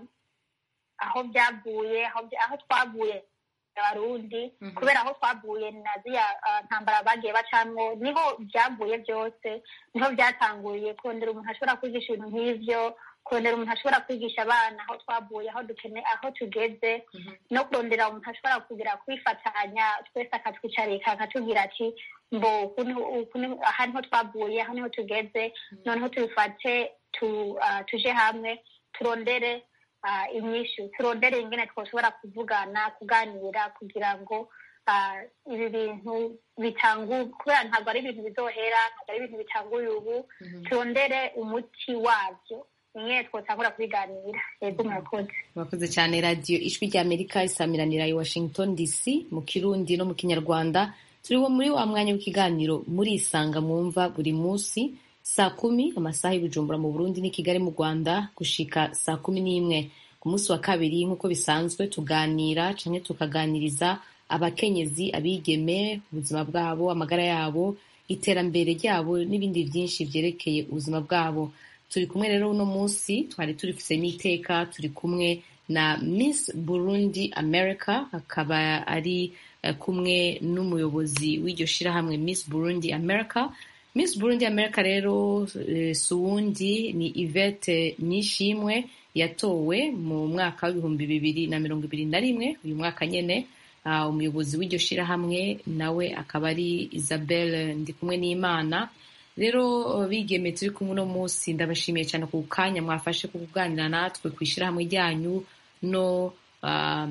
aho byavuye aho bya- aho twavuye abarundi kubera aho twavuye na ziriya ah, ntambara bagiye bacamwo niho byavuye byose niho byatanguriye kurondera umuntu ashobora kwigisha ibintu nk'ivyo kurondera umuntu ashobora kwigisha abana aho twavuye aho dukene aho tugeze no kurondera umuntu ashobora kugira kwifatanya twese akatwicarika akatubwira ati mbo uku ni- uku ni- aha niho twavuye aho niho tugeze noneho tubifate tu- ah, tuje hamwe turondere ah, inyishu turondere ingene twoshobora kuvugana kuganira kugira ngo ah, ibi bintu bitangu kubera ntabwo ari ibintu bizohera ntabwo ari ibintu bitanguye ubu turondere umuti wabyo ingene twotangura kubiganira yego murakoze murakoze cyane radiyo ijwi rya amerika isamiranira i washington dc mu kirundi no mu kinyarwanda turiho muri wa mwanya w'ikiganiro murisanga mwumva buri munsi saa kumi amasaha y'ubujumbura mu burundi n'i kigali mu rwanda gushika saa kumi n'imwe ku munsi wa kabiri nk'uko bisanzwe tuganira canke tukaganiriza abakenyezi abigeme ubuzima bwabo amagara yabo iterambere ryabo n'ibindi byinshi vyerekeye ubuzima bwabo turi kumwe rero uno munsi twari turifise n'iteka turi kumwe na miss burundi america akaba ari eh, kumwe n'umuyobozi w'iryo shirahamwe miss burundi america miss burundi america rero eh, si uwundi ni ivete nishimwe yatowe mu mwaka w'ibihumbi bibiri na mirongo ibiri na rimwe uyu mwaka nyene Ah, umuyobozi w'iryo shirahamwe nawe akaba ari isabelle ndikumwe n'imana rero uh, bigeme turi kumwe uno munsi ndabashimiye cyane ku kanya mwafashe ku kuganira natwe ku ishyirahamwe ryanyu no um,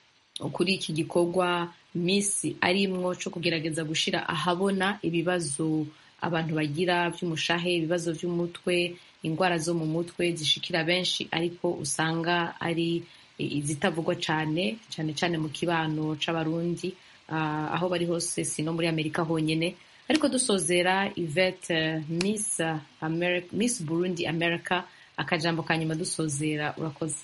kuri iki gikorwa misi arimwo cyo kugerageza gushira ahabona ibibazo abantu bagira by'umushahe ibibazo by'umutwe indwara zo mu mutwe zishikira benshi ariko usanga ari izitavugwa cyane cyane cyane mu kibano c'abarundi ah, aho bari hose si no muri amerika honyine ariko dusozera ivete miss, America, miss burundi america akajambo ka nyuma dusozera urakoze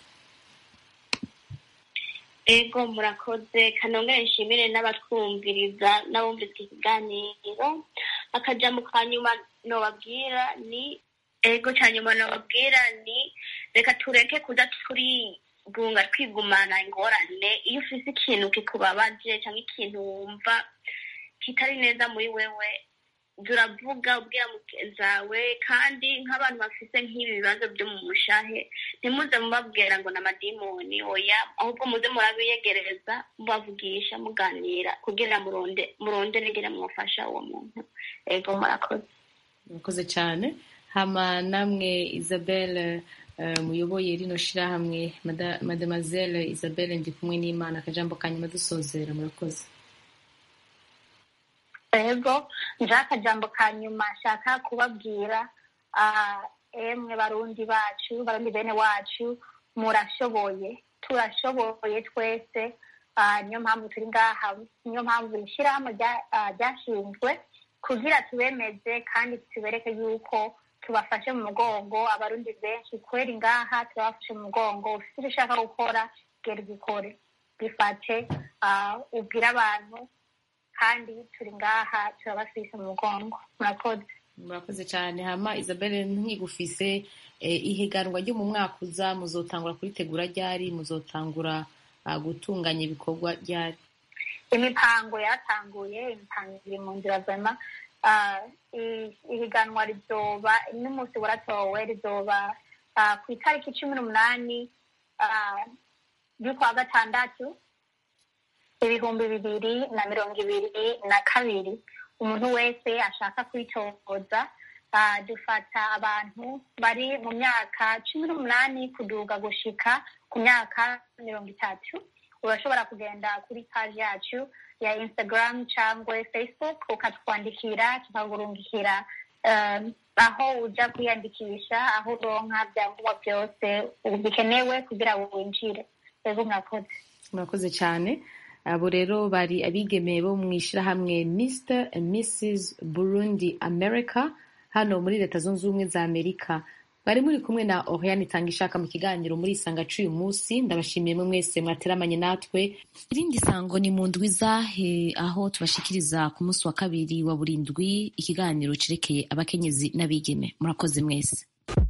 ego murakoze kanongere nshimire n'abatwumviriza n'abumviriza iki kiganiro akajambo ka nyuma nobabwira ni ego cya nyuma nobabwira ni reka tureke kuza turigunga twigumana ingorane iyo ufise ikintu kikubabaje cyangwa ikintu wumva kitari neza muri wewe turavuga ubwira mugenzi wawe kandi nk'abantu bafite nk'ibi bibazo byo mu mushahe ntimuze mubabwira ngo ni amadimoni oya ahubwo muze murabiyegereza mubavugisha muganira kugira muronde muronde negere mufasha uwo muntu ego murakoze murakoze cyane hama namwe isabelle eh, muyoboye rino shirahamwe Mada- mademoiselle isabelle ndi kumwe n'imana akajambo kanyuma dusozera murakoze ego nje akajambo ka nyuma nshaka kubabwira ah, emwe barundi bacu barundi bene wacu murashoboye turashoboye twese ah, niyo mpamvu turi ngaha niyo mpamvu iri shyirahamwe rya- ah, ryashinzwe kugira tubemeze kandi tubereke yuko tubafashe mu mugongo abarundi benshi kweri ngaha tubafashe mu mugongo ufite icyo ushaka gukora gera ugikore bifate ah, ubwire abantu kandi turi ngaha turabafise mu mugongo murakoze murakoze cyane hama isabelle nkigufise eh, ihiganwa ryo mu mwaka uza muzotangura kuritegura ryari muzotangura ah, gutunganya ibikorwa ryari imipango yaratanguye imipango iri mu nzira zema Ah, i- ihiganwa rizoba n'umunsi waratowe rizoba ah, ku itariki cumi n'umunani ah, y'ukwa gatandatu ibihumbi bibiri na mirongo ibiri na kabiri umuntu wese ashaka kwitoza ah, dufata abantu bari mu myaka cumi n'umunani kuduga gushika ku myaka mirongo itatu urashobora kugenda kuri paji yacu ya instagram cyangwa facebook ukatwandikira tukagurungikira um, aho uja kwiyandikisha aho uronka byangombwa byose bikenewe kugira ngo winjire rero mwakoze murakoze cyane abo rero bari abigeme bo mu ishyirahamwe mr and mrs burundi america hano muri leta zunze ubumwe za amerika bari muri kumwe na oriane itanga ishaka mu kiganiro muri isanga cy'uyu munsi ndabashimiye mwe mwese mwateramanye natwe irindi sango ni mu ndwi zahe aho tubashikiriza ku munsi wa kabiri wa buri ndwi ikiganiro cerekeye abakenyezi n'abigeme murakoze mwese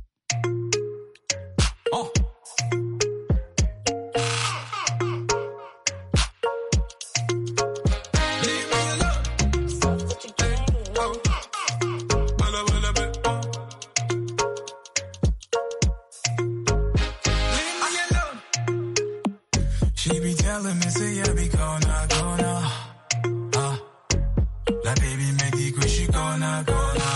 She be telling me, say, I be gonna, gonna. Ah, la baby me dit que je suis gonna, gonna.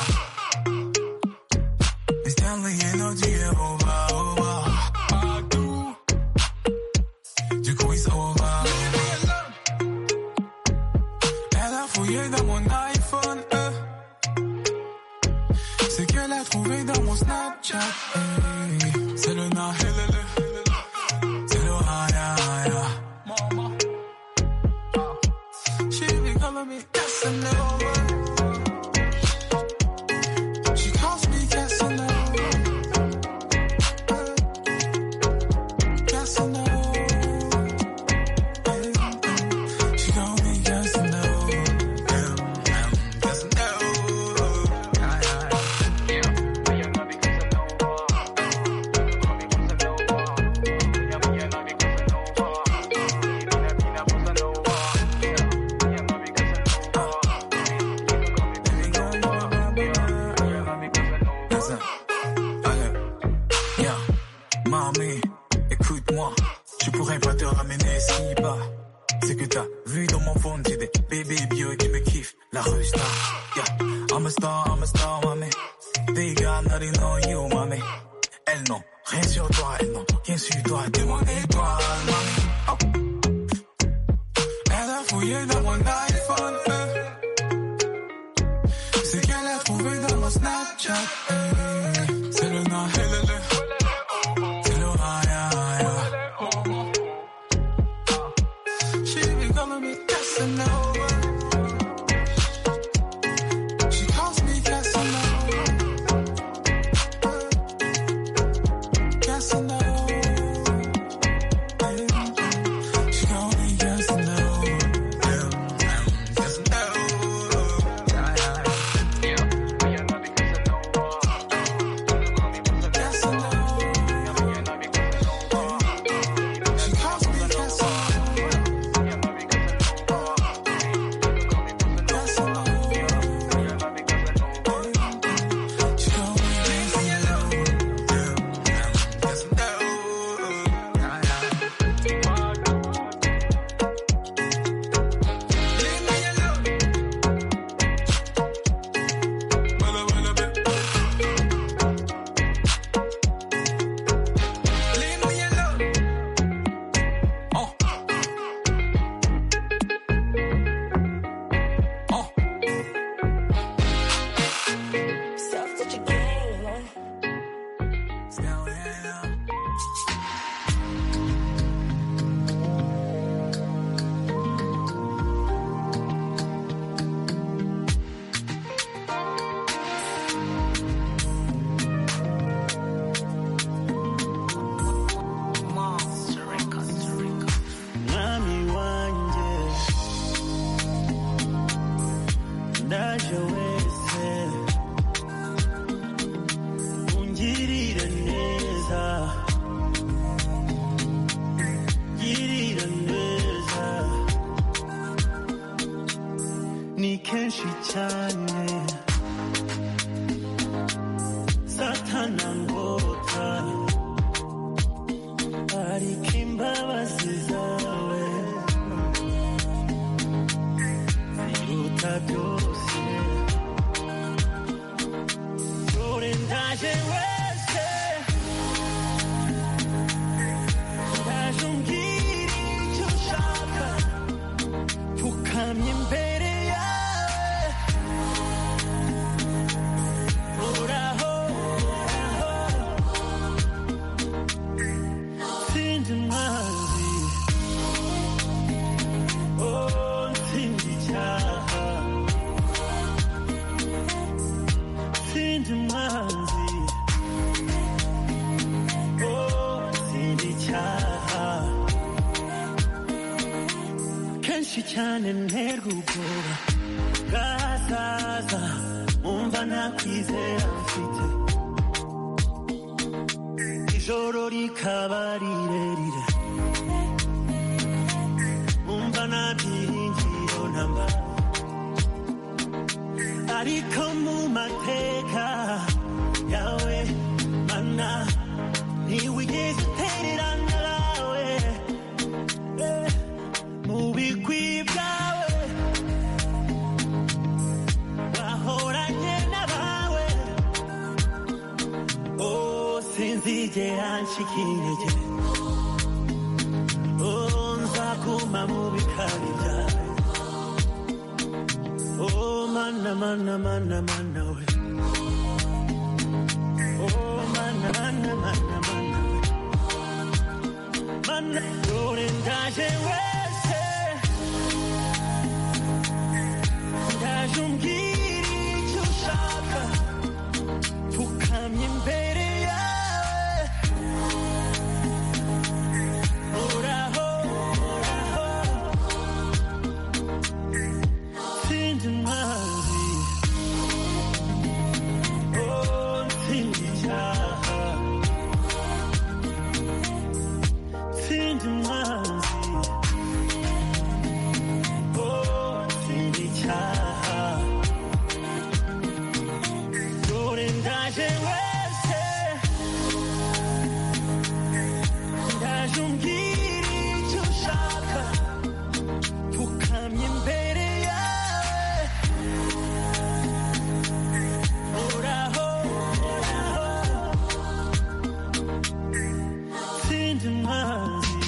Mais Stanley, you know, tu es over, over. Partout. Du coup, it's over, over. Elle a fouillé dans mon iPhone, euh. C'est qu'elle a trouvé dans mon Snapchat, eh. C'est le na, helele. C'est le haya, haya. She be calling me Casanova. She calls me Casanova. Casanova. She call me Casanova. Listen. Allez. Yeah. Mamie, écoute-moi. Je pourrais pas te ramener si bas. C'est que t'as vu dans mon phone, j'ai des bébés bio qui me kiffent. La rue star. Yeah. I'm a star, I'm a star, mamie. They got nothing on you, mamie. Elles n'ont rien sur toi, elles n'ont rien sur toi. T'es mon étoile, mamie. Oh. Elle a fouillé dans mon iPhone. euh. C'est qu'elle a trouvé dans mon Snapchat. eh. C'est le na, helele. C'est le haya, haya. She be calling me Casanova. She calls me Casanova. Casanova. cyane satana ngota ariko imbabazi zawe ziruta byose dore ndaje wese ndaje umbwira icyo ushaka pfukamye imbere yawe uraho uraho sindi mwanzi oh nsindi icyaha sindi mwanzi oh sindi icyaha kenshi cyane nterwa ubwoba bwazaza umva nta kwizera mfite ijoro rikaba rirerire umva nta byiringiro namba ariko mu mateka yawe mana ntiwigeze utererana nawe Eh, mu bigwi byawe wahoranye n'abawe oh sinzigera ncika intege oh nzaguma mu bikari byawe oh mana mana mana mana we oh mana mana mana mana we mana dore ndaje wese ndaje umbwira icyo ushaka pfukamye imbere yawe uraho uraho sindi mwanzi oh nsindi icyaha sindi mwanzi oh sindi icyaha dore ndaje wese ndaje umbwira icyo ushaka pfukamye imbere yawe uraho uraho sindi mwanzi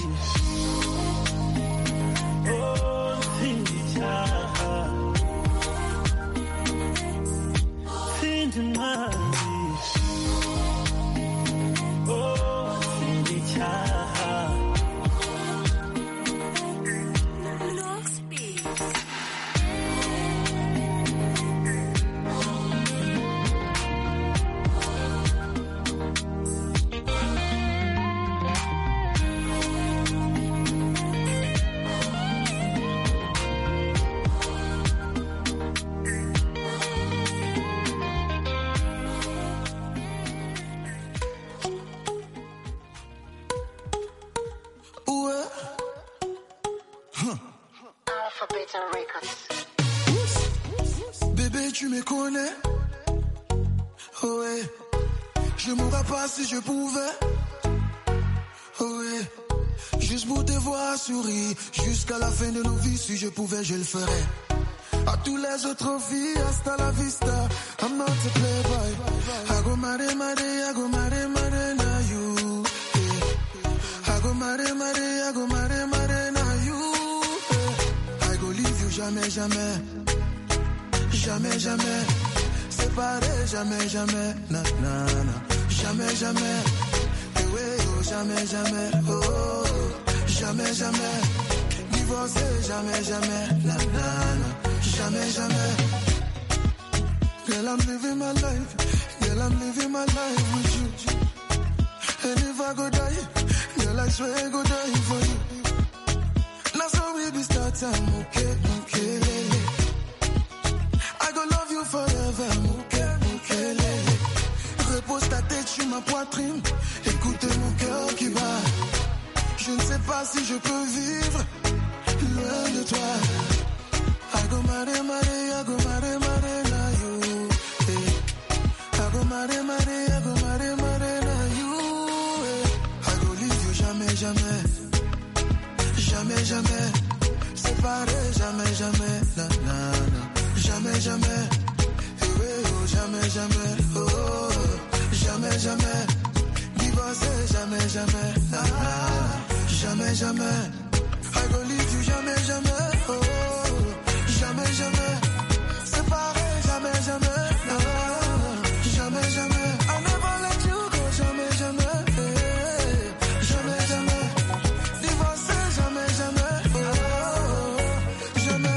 oh sindi icyaha sindi mwanzi oh sindi icyaha Ouais. Huh. Bébé, tu me connais. Ouais. Je mourrais pas si je pouvais. Ouais. Juste pour te voir sourire. Jusqu'à la fin de nos vies, si je pouvais, je le ferais. À tous les autres filles, hasta la vista. I'm not a playboy. I go mare mare, I go mare mare na you. Yeah. I go mare mare, I go mare mare na you. Yeah. I go leave you jamais, jamais. Jamais, jamais. Séparé, jamais, jamais. Na, na, na. Jamais, jamais. Eh ouais, oh, jamais, jamais. Oh, oh, oh. jamais, jamais. Divorcé, jamais, jamais. Na, na, na. Jamais, jamais. Girl, I'm living my life. Girl, I'm living my life with you. And if I go die, girl, I swear I go die for you. Now so we be start time, okay, okay, lele. I go love you forever, okay, okay, lele. Repose ta tête sur ma poitrine, écoute mon cœur qui bat. Je ne sais pas si je peux vivre loin de toi. I go mare mare, I go mare mare marry, marry, I go marry, marry, now you. eh. I go leave you jamais, jamais. Jamais, jamais. Séparé, jamais, jamais. Na, na, na. Jamais, jamais. Eh oui, oh, jamais, jamais. Oh, oh, jamais, jamais. Divorcé, jamais, jamais. Na, na, na. Jamais, jamais. I go leave you jamais, jamais. Oh, oh, jamais, jamais. Séparé, jamais, jamais. Na, na, na. Jamais, jamais. I never let you go, jamais, jamais. Eh, Jamais, jamais. Divorcé, jamais, jamais. Oh, oh, oh, jamais.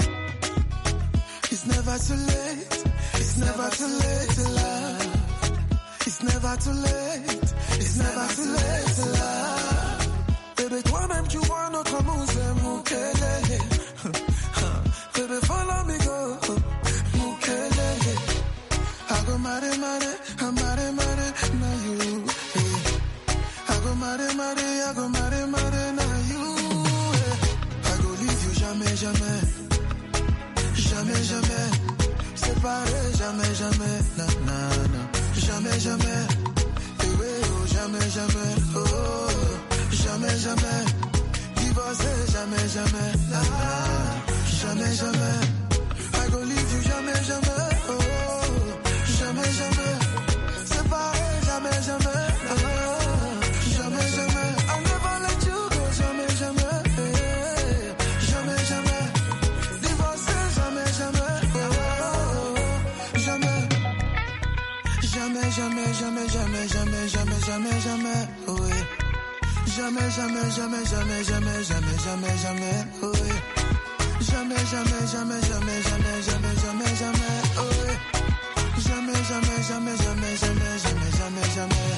It's never too late. It's never too late to love. It's never too late. It's never too late to love. Baby, toi-même tu vois notre amour, c'est Mukele. Baby, follow me go. Mukele. I go marry, marry, I marry, marry, now you. yeah. I go marry, marry, I go marry, marry, now you. yeah. I go leave you jamais, jamais. Jamais, jamais. Séparé, jamais, jamais. Na, na, na. Jamais, jamais. Eh oui, oh, jamais, jamais. Oh, oh, jamais, jamais. Divorcé, jamais, jamais. Na, na, na. Jamais, jamais. I go leave you jamais, jamais. Oh, oh, jamais, jamais. Séparé, jamais, jamais. Na, na, na. Jamais, jamais. I never let you go, jamais, jamais. Eh, Jamais, jamais. Divorcé, jamais, jamais. Oh, oh, oh, jamais. Jamais, jamais, jamais, jamais, jamais, jamais, jamais, jamais. Oh, yeah. Jamais, jamais, jamais, jamais, jamais, jamais, jamais, jamais. Oh, yeah. Jamais, jamais, jamais, jamais, jamais, jamais, jamais, jamais. Oh, yeah. Jamais, jamais, jamais, jamais, jamais, jamais, jamais, jamais.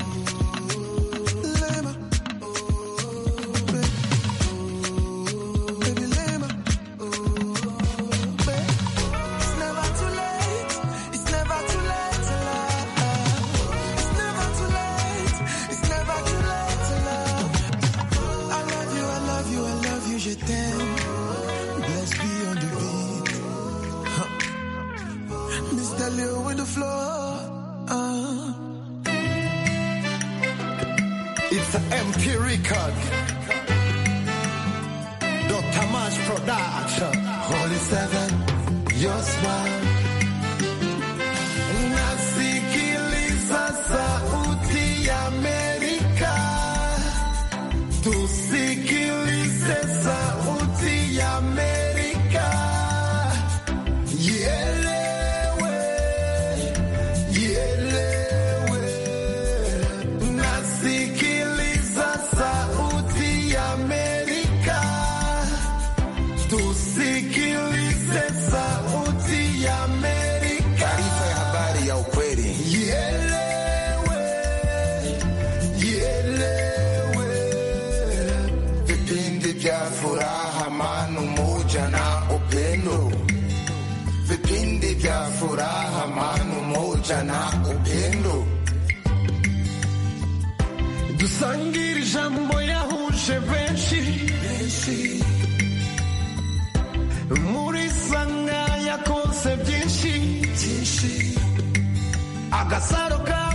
Lema. Baby, Lema. It's never too late. It's never too late to love. It's never too late. It's never too late to love. I love you, I love you, I love you, je t'aime. Bless be on the beat. Huh. Mr. Leo with the floor. Uh. It's an MP record. Dr. Mash Production. Holy Seven, your smile. Nasikiliza sauti ya Amerika. Tusikilize sauti ya Amerika. Ielewe, ielewe. Nasikiliza sauti ya Amerika. Tusikilize sauti ya Amerika. Taarifa ya habari ya ukweli. Ielewe, ielewe. Vipindi vya furaha, amani, umoja na upendo. Vipindi vya furaha, amani, umoja na upendo. dusangire ijambo yahuje benshi muri sanga yakonse byinshi agasaro ka